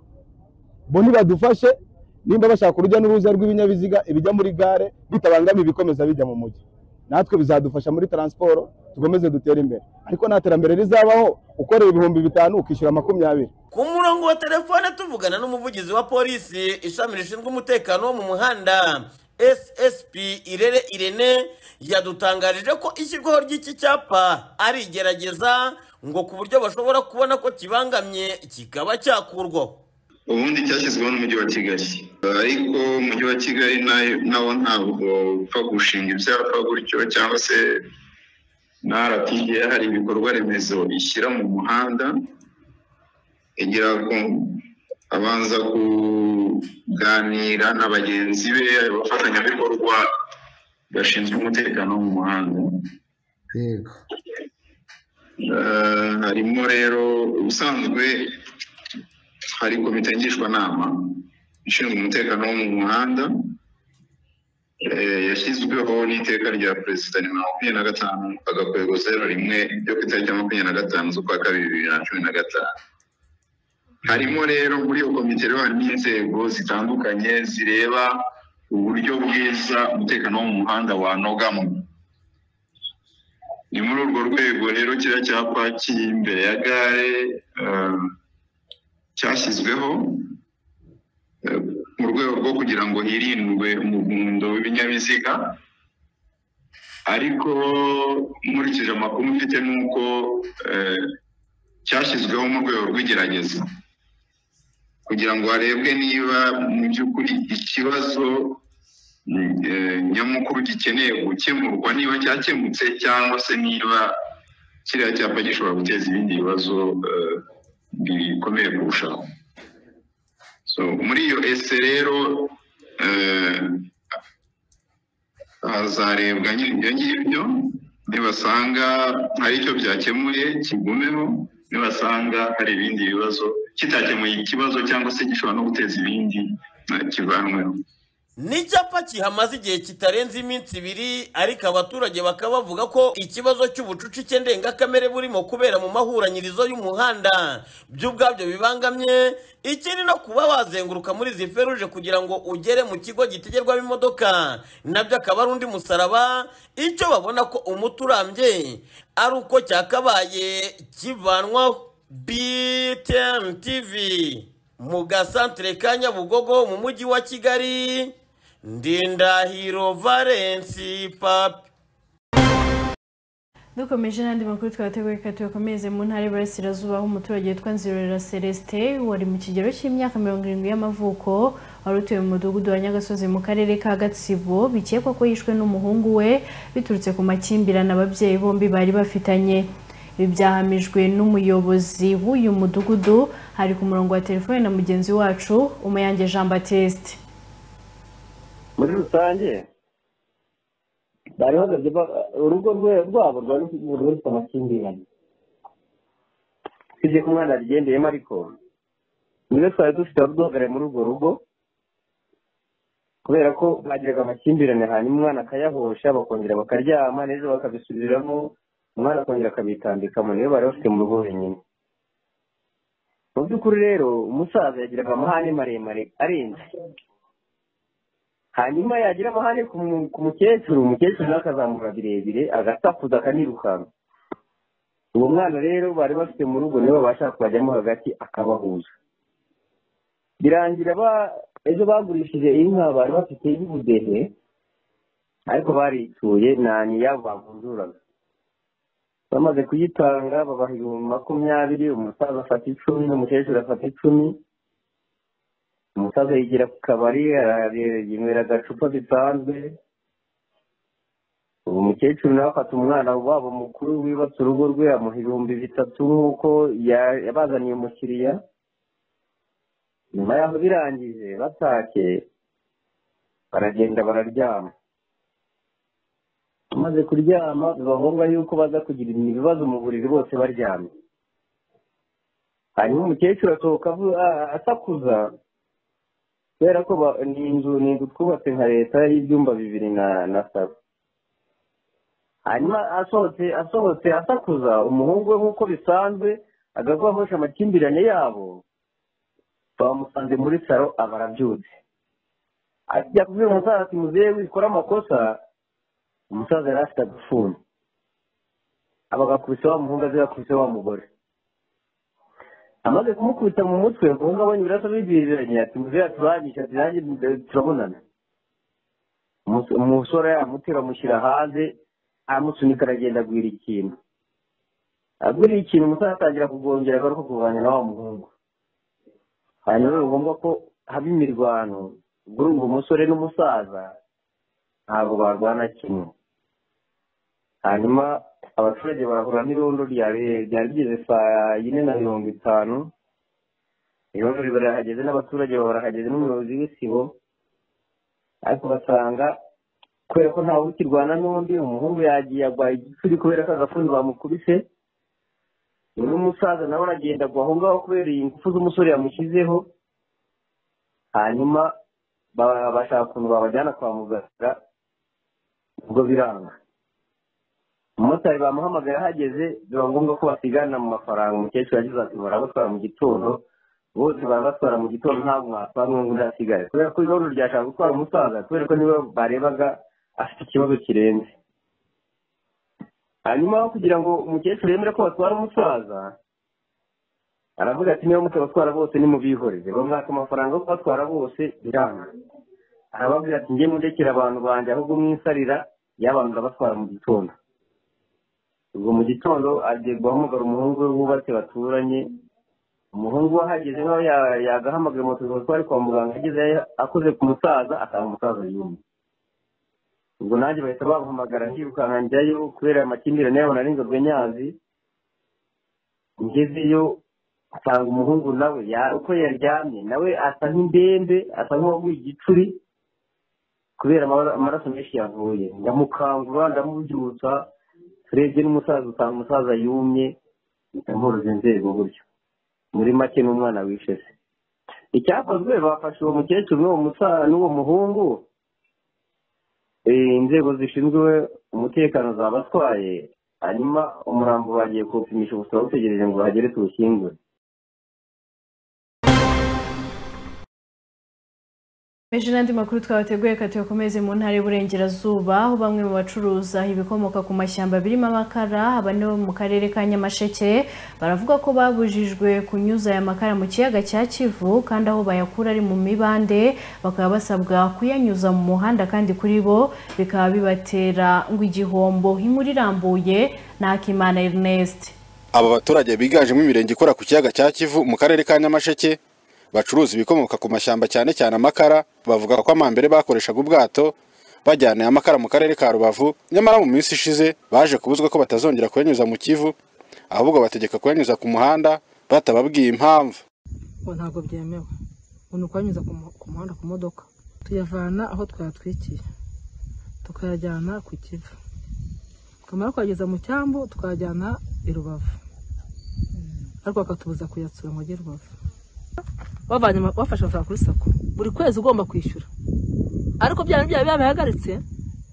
bo nibadufashe nimba bashaka urujya n'uruza rw'ibinyabiziga ibijya muri gare bitabangamiye ibikomeza bijya mu mujyi natwe bizadufasha muri taransiporo dukomeze dutere imbere ariko nta terambere rizabaho ukorera ibihumbi bitanu ukishyura makumyabiri ku murongo wa telefone tuvugana n'umuvugizi wa polisi ishami rishinzwe umutekano wo mu muhanda ssp irere irene yadutangarije ko ishyirwaho ry'iki cyapa ari igerageza ngo ku buryo bashobora kubona ko kibangamye kikaba cyakurwaho ubundi cyashyizweho n'umujyi wa kigali ariko umujyi wa kigali nayo- nawo ntabwo upfa gushinga ibyapa gutyo cyangwa se na rtda hari ibikorwa remezo ishyira mu muhanda igira ko abanza kuganira na bagenzi be abafatanyabikorwa bashinzwe umutekano wo mu muhanda Eh, harimo rero ubusanzwe hari komite ngishwanama ishinzwe umutekano wo mu muhanda eh, yashyizweho n'iteka rya perezida nimero makumyabiri na gatanu agakwego zero rimwe ryo ku itariki ya makumyabiri na gatanu z'ukwa kabiri bibiri na cumi na gatanu harimo rero muri iyo komite rero harimo inzego zitandukanye zireba uburyo bwiza umutekano wo mu muhanda wanogamo ni muri urwo rwego rero kiriya cyapa kiri imbere ya gare eh, cyashyizweho eh, mu rwego rwo kugira ngo hirindwe umuvundo w'ibinyabiziga ariko nkurikije amakuru mfite ni uko eh, cyashyizweho mu rwego rw'igerageza kugira ngo harebwe niba mu by'ukuri ikibazo mm, eh, nyamukuru gikeneye gukemurwa niba cyakemutse cyangwa se niba kiriya cyapa gishobora guteza ibindi bibazo eh, bikomeye kurushaho so muri iyo ese rero eh, hazarebwa nyine ibyo ngibyo nibasanga hari icyo byakemuye kigumeho nibasanga hari ibindi bibazo kitakemuye ikibazo cyangwa se gishobora no guteza ibindi eh, kivanweho n'icyapa kihamaze igihe kitarenze iminsi ibiri ariko abaturage bakaba bavuga ko ikibazo cy'ubucucike ndengakamere burimo kubera mu mahuranyirizo y'umuhanda byo ubwabyo bibangamye ikindi no kuba wazenguruka muri izi feruje kugira ngo ugere mu kigo gitegerwamo imodoka nabyo akaba ari undi musaraba icyo babona ko umuti urambye ari uko cyakabaye kivanwaho btn tv mu gasantere ka nyabugogo mu mujyi wa kigali ndindahiro valensi papi dukomeje n'andi makuru twateguye reka tuyakomeze mu ntara y'iburasirazuba aho umuturage witwa nzirorera celestin wari mu kigero cy'imyaka mirongo irindwi y'amavuko wari utuye mu mudugudu wa nyagasozi mu karere ka gatsibo bikekwa ko yishwe n'umuhungu we biturutse ku makimbirane ababyeyi bombi bari bafitanye ibi byahamijwe n'umuyobozi w'uyu mudugudu hari ku murongo wa telefone na mugenzi wacu umuyange jean batiste muri rusange bari bahagaze urugo rwe rwabo rwari rufite amakimbirane usibye ko umwana yabigendeyemo ariko niwe twari dufite abaduhagarariye muri urwo rugo kubera ko bagiraga amakimbirane hanyuma umwana akayahosha bakongera bakaryama n'ejo bakabisubiramo umwana akongera akabitambikamo niyo bari bafite mu rugo wenyine mu by'ukuri rero umusaza yagiraga amahane maremare arenze hanyuma yagira amahane ku mukecuru umukecuru nawe akazamura birebire agasakuza akanirukanka uwo mwana rero bari bafite mu rugo niwe babasha kubajyamo hagati akabahuza birangira ejo bagurishije inka bari bafite y'ubudehe ariko barituye nta n'iyabo bavunjuraga bamaze kuyitanga babaha ibihumbi makumyabiri umusaza afata icumi n'umukecuru afata icumi umusaza yigira ku kabari yinywera agacupa bisanzwe ubu umukecuru nawe afata umwana wabo mukuru wibatse urugo rwe amuha ibihumbi bitatu nk'uko yabazaniye umukiriya nyuma yaho birangije batake baragenda bararyama amaze kuryama biba ngombwa yuko baza kugira ibibazo mu buriri bose baryamye hanyuma umukecuru asohoka asakuza kubera ko ni inzu ni inzu twubatse nka leta y'ibyumba bibiri na saba hanyuma asohotse asohotse asakuza umuhungu we nk'uko bisanzwe agahosha amakimbirane yabo bamusanze muri saro aba arabyutse ajya kubwira umusaza ati muzehe wikora amakosa umusaza yari afite agafuni abagakubise wa muhungu azi gakubise wa mugore amaze kumukubita mu mutwe umuhungu abonye ibiraso bibyiriranye ati muzehe aturangisha ati nanjye turabonana umusore yamutera amushyira hanze aramusunika aragenda agwira ikintu agwiriye ikintu umusaza atangira kugongera agaruka kurwanya na wa muhungu hanyuma ni ngombwa ko haba imirwano ubwo urumva umusore n'umusaza ntabwo barwana kimwe hanyuma abaturage barahura n'irondo ryari rigeze saa yine na mirongo itanu irondo barahageze n'abaturage barahageze n'umuyobozi w'isibo ariko basanga kubera ko ntawe ukirwana n'undi umuhungu yagiye agwaye igicuri kubera ko agafuni bamukubise n'umusaza nawe aragenda agwa aho ngaho kubera iyi ngufu z'umusore yamushyizeho hanyuma bashaka ukuntu babajyana kwa muganga ubwo biranga umumotari bamuhamagaye ahageze biba ngombwa ko basigana mu mafaranga umukecuru yagize ati barabatwara mu gitondo bose barabatwara mu gitondo ntabwo mwasanga ngo udasigaye kubera ko ibibazo ryashaka gutwara umusaza kubera ko niba barebaga afite ikibazo kirenze hanyuma aho kugira ngo umukecuru yemere ko batwara umusaza aravuga ati niba mutabatwara bose nimubihoreze bamwaka amafaranga yo kubatwara bose biranga arababwira ati njye mundekera abantu banjye ahubwo mwisarira y'abantu urabatwara mu gitondo ubwo mu gitondo agiye guhamagara umuhungu we wubatse baturanye umuhungu we ahageze nk'aho yagahamagaye moto zitwara kwa muganga ageze akoze ku musaza asanga umusaza yumye ubwo nanjye bahita bamuhamagara nkirukanka njyayo kubera amakimbirane yabo nari inzobwe nyazi ngezeyo asanga umuhungu nawe uko yaryamye nawe asa nk'indembe asa nk'uwaguye igicuri kubera amaraso menshi yavuye ndamukangura ndamubyutsa turebye n'umusaza usanga umusaza yumye impuruze nzego buryo muri make n'umwana wishe se icyakozwe bafashe uwo mukecuru n'uwo muhungu inzego zishinzwe umutekano zabatwaye hanyuma umurambo bagiye kuwupimisha ubusaba butegereje ngo bahagere tuwushyingure meje n'andi makuru twabateguye reka tuyakomeze mu ntara y'uburengerazuba aho bamwe mu bacuruza ibikomoka ku mashyamba birimo amakara aba ni bo mu karere ka nyamasheke baravuga ko babujijwe kunyuza aya makara mu kiyaga cya kivu kandi aho bayakura ari mu mibande bakaba basabwa kuyanyuza mu muhanda kandi kuri bo bikaba bibatera ngo igihombo inkuru irambuye ni akimana erineste aba baturage biganjemo imirenge ikora ku kiyaga cya kivu mu karere ka nyamasheke bacuruza ibikomoka ku mashyamba cyane cyane amakara bavuga ko amambere bakoreshaga ubwato bajyana amakara mu karere ka rubavu nyamara mu minsi ishize baje kubuzwa ko batazongera kuyanyuza mu kivu ahubwo bategeka kuyanyuza ku muhanda batababwiye impamvu ngo ntabwo byemewe ngo ni ukuyanyuza ku mu- ku muhanda ku modoka tuyavana aho twatwikiye tukayajyana ku kivu twamara kuyageza mu cyambu tukayajyana i rubavu ariko bakatubuza kuyatsura ngo ajye i rubavu bavanye ama- bafashe amafaranga kuri sako buri kwezi ugomba kwishyura ariko bya bya babihagaritse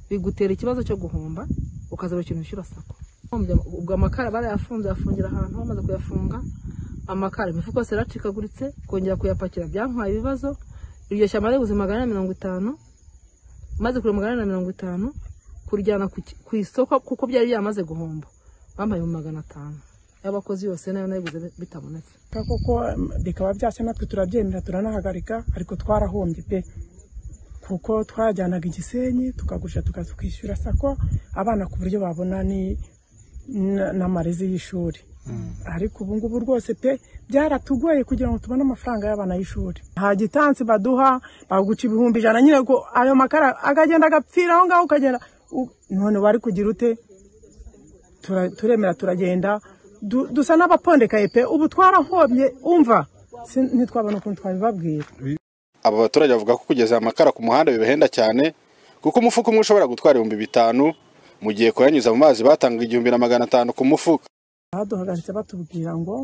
bigutera ikibazo cyo guhomba ukazaba ikintu ushyura sako ubwo amakara barayafunze bayafungira ahantu bamaze kuyafunga amakara imifuka yose yaracikaguritse kongera kuyapakira byantwaye ibibazo iryo shyamba ribuze magana ane na mirongo itanu maze kure magana ane na mirongo itanu kurijyana ku ki- ku isoko kuko byari byamaze guhomba bampaye mu magana atanu y'abakozi yose nayo nayiguze bitabonetse koko bikaba byashya natwe turabyemera turanahagarika ariko twarahombye pe kuko twajyanaga igisenyi tukagurisha tukaza kwishyura sako abana ku buryo babona ni- na- n'amarezi y'ishuri ariko ubu ngubu rwose pe byaratugoye kugira ngo tubone amafaranga y'abana y'ishuri nta gitansi baduha baguca ibihumbi ijana nyine ko ayo makara akagenda agapfira aho ngaho ukagenda u- none wari kugira ute tura- turemera turagenda du- dusa n'abapondekaye pe ubu twarahombye umva sin- ntitwabona ukuntu twabibabwira aba baturage bavuga ko kugeza aya makara ku muhanda bibahenda cyane kuko umufuka umwe ushobora gutwara ibihumbi bitanu mu gihe kuyanyuza mu mazi batanga igihumbi na magana atanu ku mufuka baduhagaritse batubwira ngo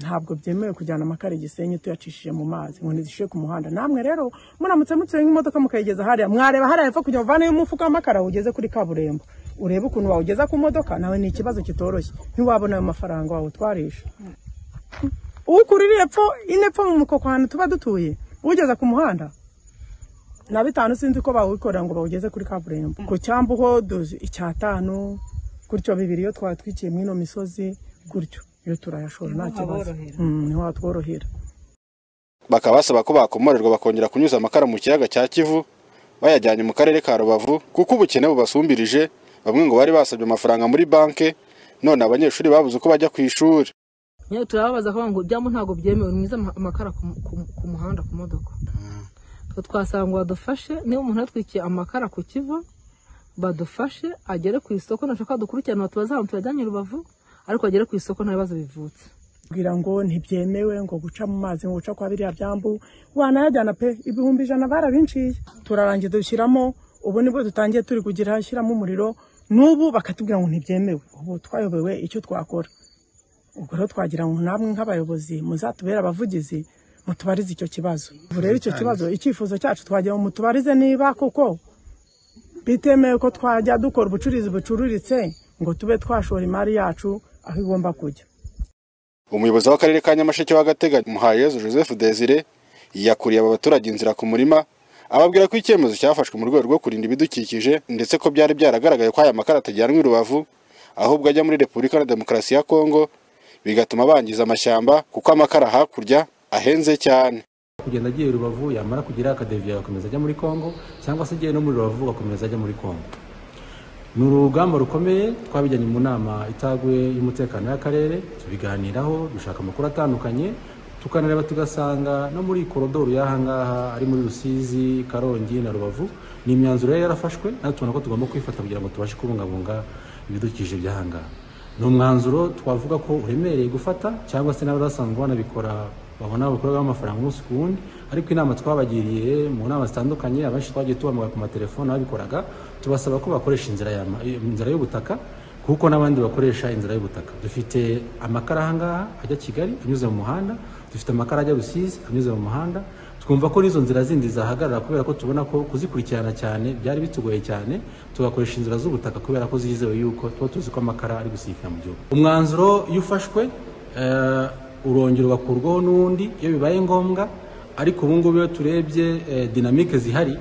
ntabwo byemewe kujyana amakara igisenyi tuyacishije mu mazi ngo ntizishyire ku muhanda namwe rero muramutse mutuye nk'imodoka mukayigeza hariya mwareba hariya hepfo kugira ngo uvaneyo umufuka w'amakara ugeze kuri kaburimbo urebe ukuntu wawugeza ku modoka nawe ni ikibazo kitoroshye ntiwabona ayo mafaranga wawutwarisha ukurira epfo ine epfo mu mukoko ahantu tuba dutuye ugeza ku muhanda na bitanu sinzi ko bawukorera ngo bawugeze kuri kaburimbo ku cyambu ho duzi icyatanu gutyo bibiri iyo twatwikiye mw'ino misozi gutyo iyo turayashora nta kibazo Mm, niho hatworohera bakaba basaba ko bakomorerwa bakongera kunyuza amakara mu kiyaga cya kivu bayajyanye mu karere ka rubavu kuko ubukene bubasumbirije bamwe ngo bari basabye amafaranga muri banki none abanyeshuri babuze uko bajya ku ishuri nyawe turababaza ko ngo byamu ntabwo byemewe mwiza amakara ku mu- ku mu- ku muhanda ku modoka Twe twasanga ngo badufashe niba umuntu yatwikiye amakara ku kivu badufashe agere ku isoko nashaka dukurikirana batubaze ahantu tuyajyanye i rubavu ariko agere ku isoko nta bibazo bivutse kugira ngo ntibyemewe ngo guca mu mazi ngo guca kwa biriya byambu wanayajyana pe ibihumbi ijana barabinciye turarangiye dushyiramo ubu nibwo dutangiye turi kugira shyiramo umuriro n'ubu bakatubwira ngo ntibyemewe ubu twayobewe icyo twakora ubwo rero twagira ngo namwe nk'abayobozi muzatubere abavugizi mutubarize icyo kibazo ubu rero icyo kibazo icyifuzo cyacu twagira ngo mutubarize niba kuko bitemewe ko twajya dukora ubucuruzi bucururitse ngo tube twashora imari yacu aho igomba kujya umuyobozi w'akarere ka nyamasheke w'agateganyo muhayezu joseph desire yakuriye aba baturage inzira ku murima ababwira ko icyemezo cyafashwe mu rwego rwo kurinda ibidukikije ndetse ko byari byaragaragaye ko aya makara atajyanwa i rubavu ahubwo ajya muri repubulika na demokarasi ya kongo bigatuma bangiza amashyamba kuko amakara hakurya ahenze cyane kugenda agiye i rubavu yamara kugira akadeviya agakomeza ajya muri kongo cyangwa se agiye no muri rubavu agakomeza ajya muri kongo ni urugamba rukomeye twabijyanye mu nama itaguye y'umutekano y'akarere tubiganiraho dushaka amakuru atandukanye tukanareba tugasanga no muri korodoro y'ahangaha ari muri rusizi karongi na rubavu ni imyanzuro yari yarafashwe natwe tubona ko tugomba kwifata kugira ngo tubashe kubungabunga ibidukikije by'ahangaha ni umwanzuro twavuga ko uremereye gufata cyangwa se n'abari basanzwe banabikora babona bakorwaho amafaranga umunsi ku wundi ariko inama twabagiriye mu nama zitandukanye abenshi twagiye tubahamagara ku matelefone ababikoraga tubasaba ko bakoresha inzira ya ma- inzira y'ubutaka kuko n'abandi bakoresha inzira y'ubutaka dufite amakara ahangaha ajya kigali anyuze mu muhanda dufite amakara ajya rusizi anyuze mu muhanda twumva ko n'izo nzira zindi zahagarara kubera ko tubona ko kuzikurikirana cyane byari bitugoye cyane tugakoresha inzira z'ubutaka kubera ko zizewe yuko tuba tuzi ko amakara ari gusikira mu gihugu umwanzuro iyo ufashwe eh, urongera ugakurwaho n'undi iyo bibaye ngombwa ariko ubu ngubu iyo turebye eh, dinamike zihari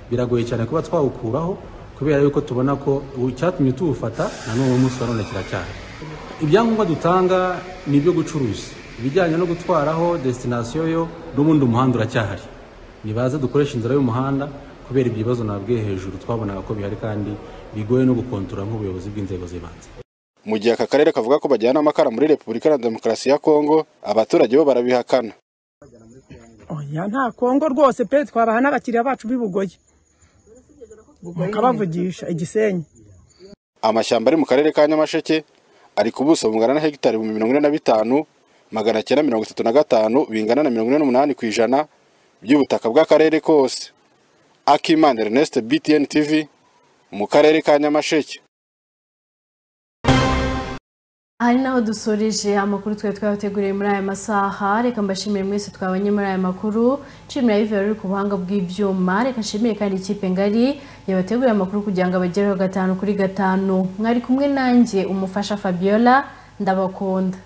biragoye cyane kuba twawukuraho kubera yuko tubona ko icyatumye tuwufata na n'uwo munsi wa none kiracyari ibyangombwa dutanga ni ibyo gucuruza ibijyanye no gutwaraho desitinasiyo yo n'ubundi umuhanda uracyahari nibaze dukoresha inzira y'umuhanda kubera ibyo bibazo nabwiye hejuru twabonaga ko bihari kandi bigoye no gukontorora nk'ubuyobozi bw'inzego z'ibanze mu gihe aka karere kavuga ko bajyana amakara muri repubulika na demokarasi ya kongo abaturage bo barabihakana oya nta kongo rwose pe twabaha n'abakiriya bacu b'i bugoyi mukabavugisha igisenyi amashyamba ari mu karere ka nyamasheke ari ku buso bungana na hegitari ibihumbi mirongo ine na bitanu magana cyenda mirongo itatu na gatanu bingana na mirongo ine n'umunani ku ijana by'ubutaka bw'akarere kose akimana ernest btn tv mu karere ka nyamasheke aha ni naho dusoreje amakuru twari twabateguriye muri aya masaha reka mbashimire mwese twabanye muri aya makuru nshimira yive ruri ku buhanga bw'ibyuma reka nshimire kandi ikipe ngari yabateguriye amakuru kugira ngo abagereho gatanu kuri gatanu mwari kumwe nanjye umufasha fabiola ndabakunda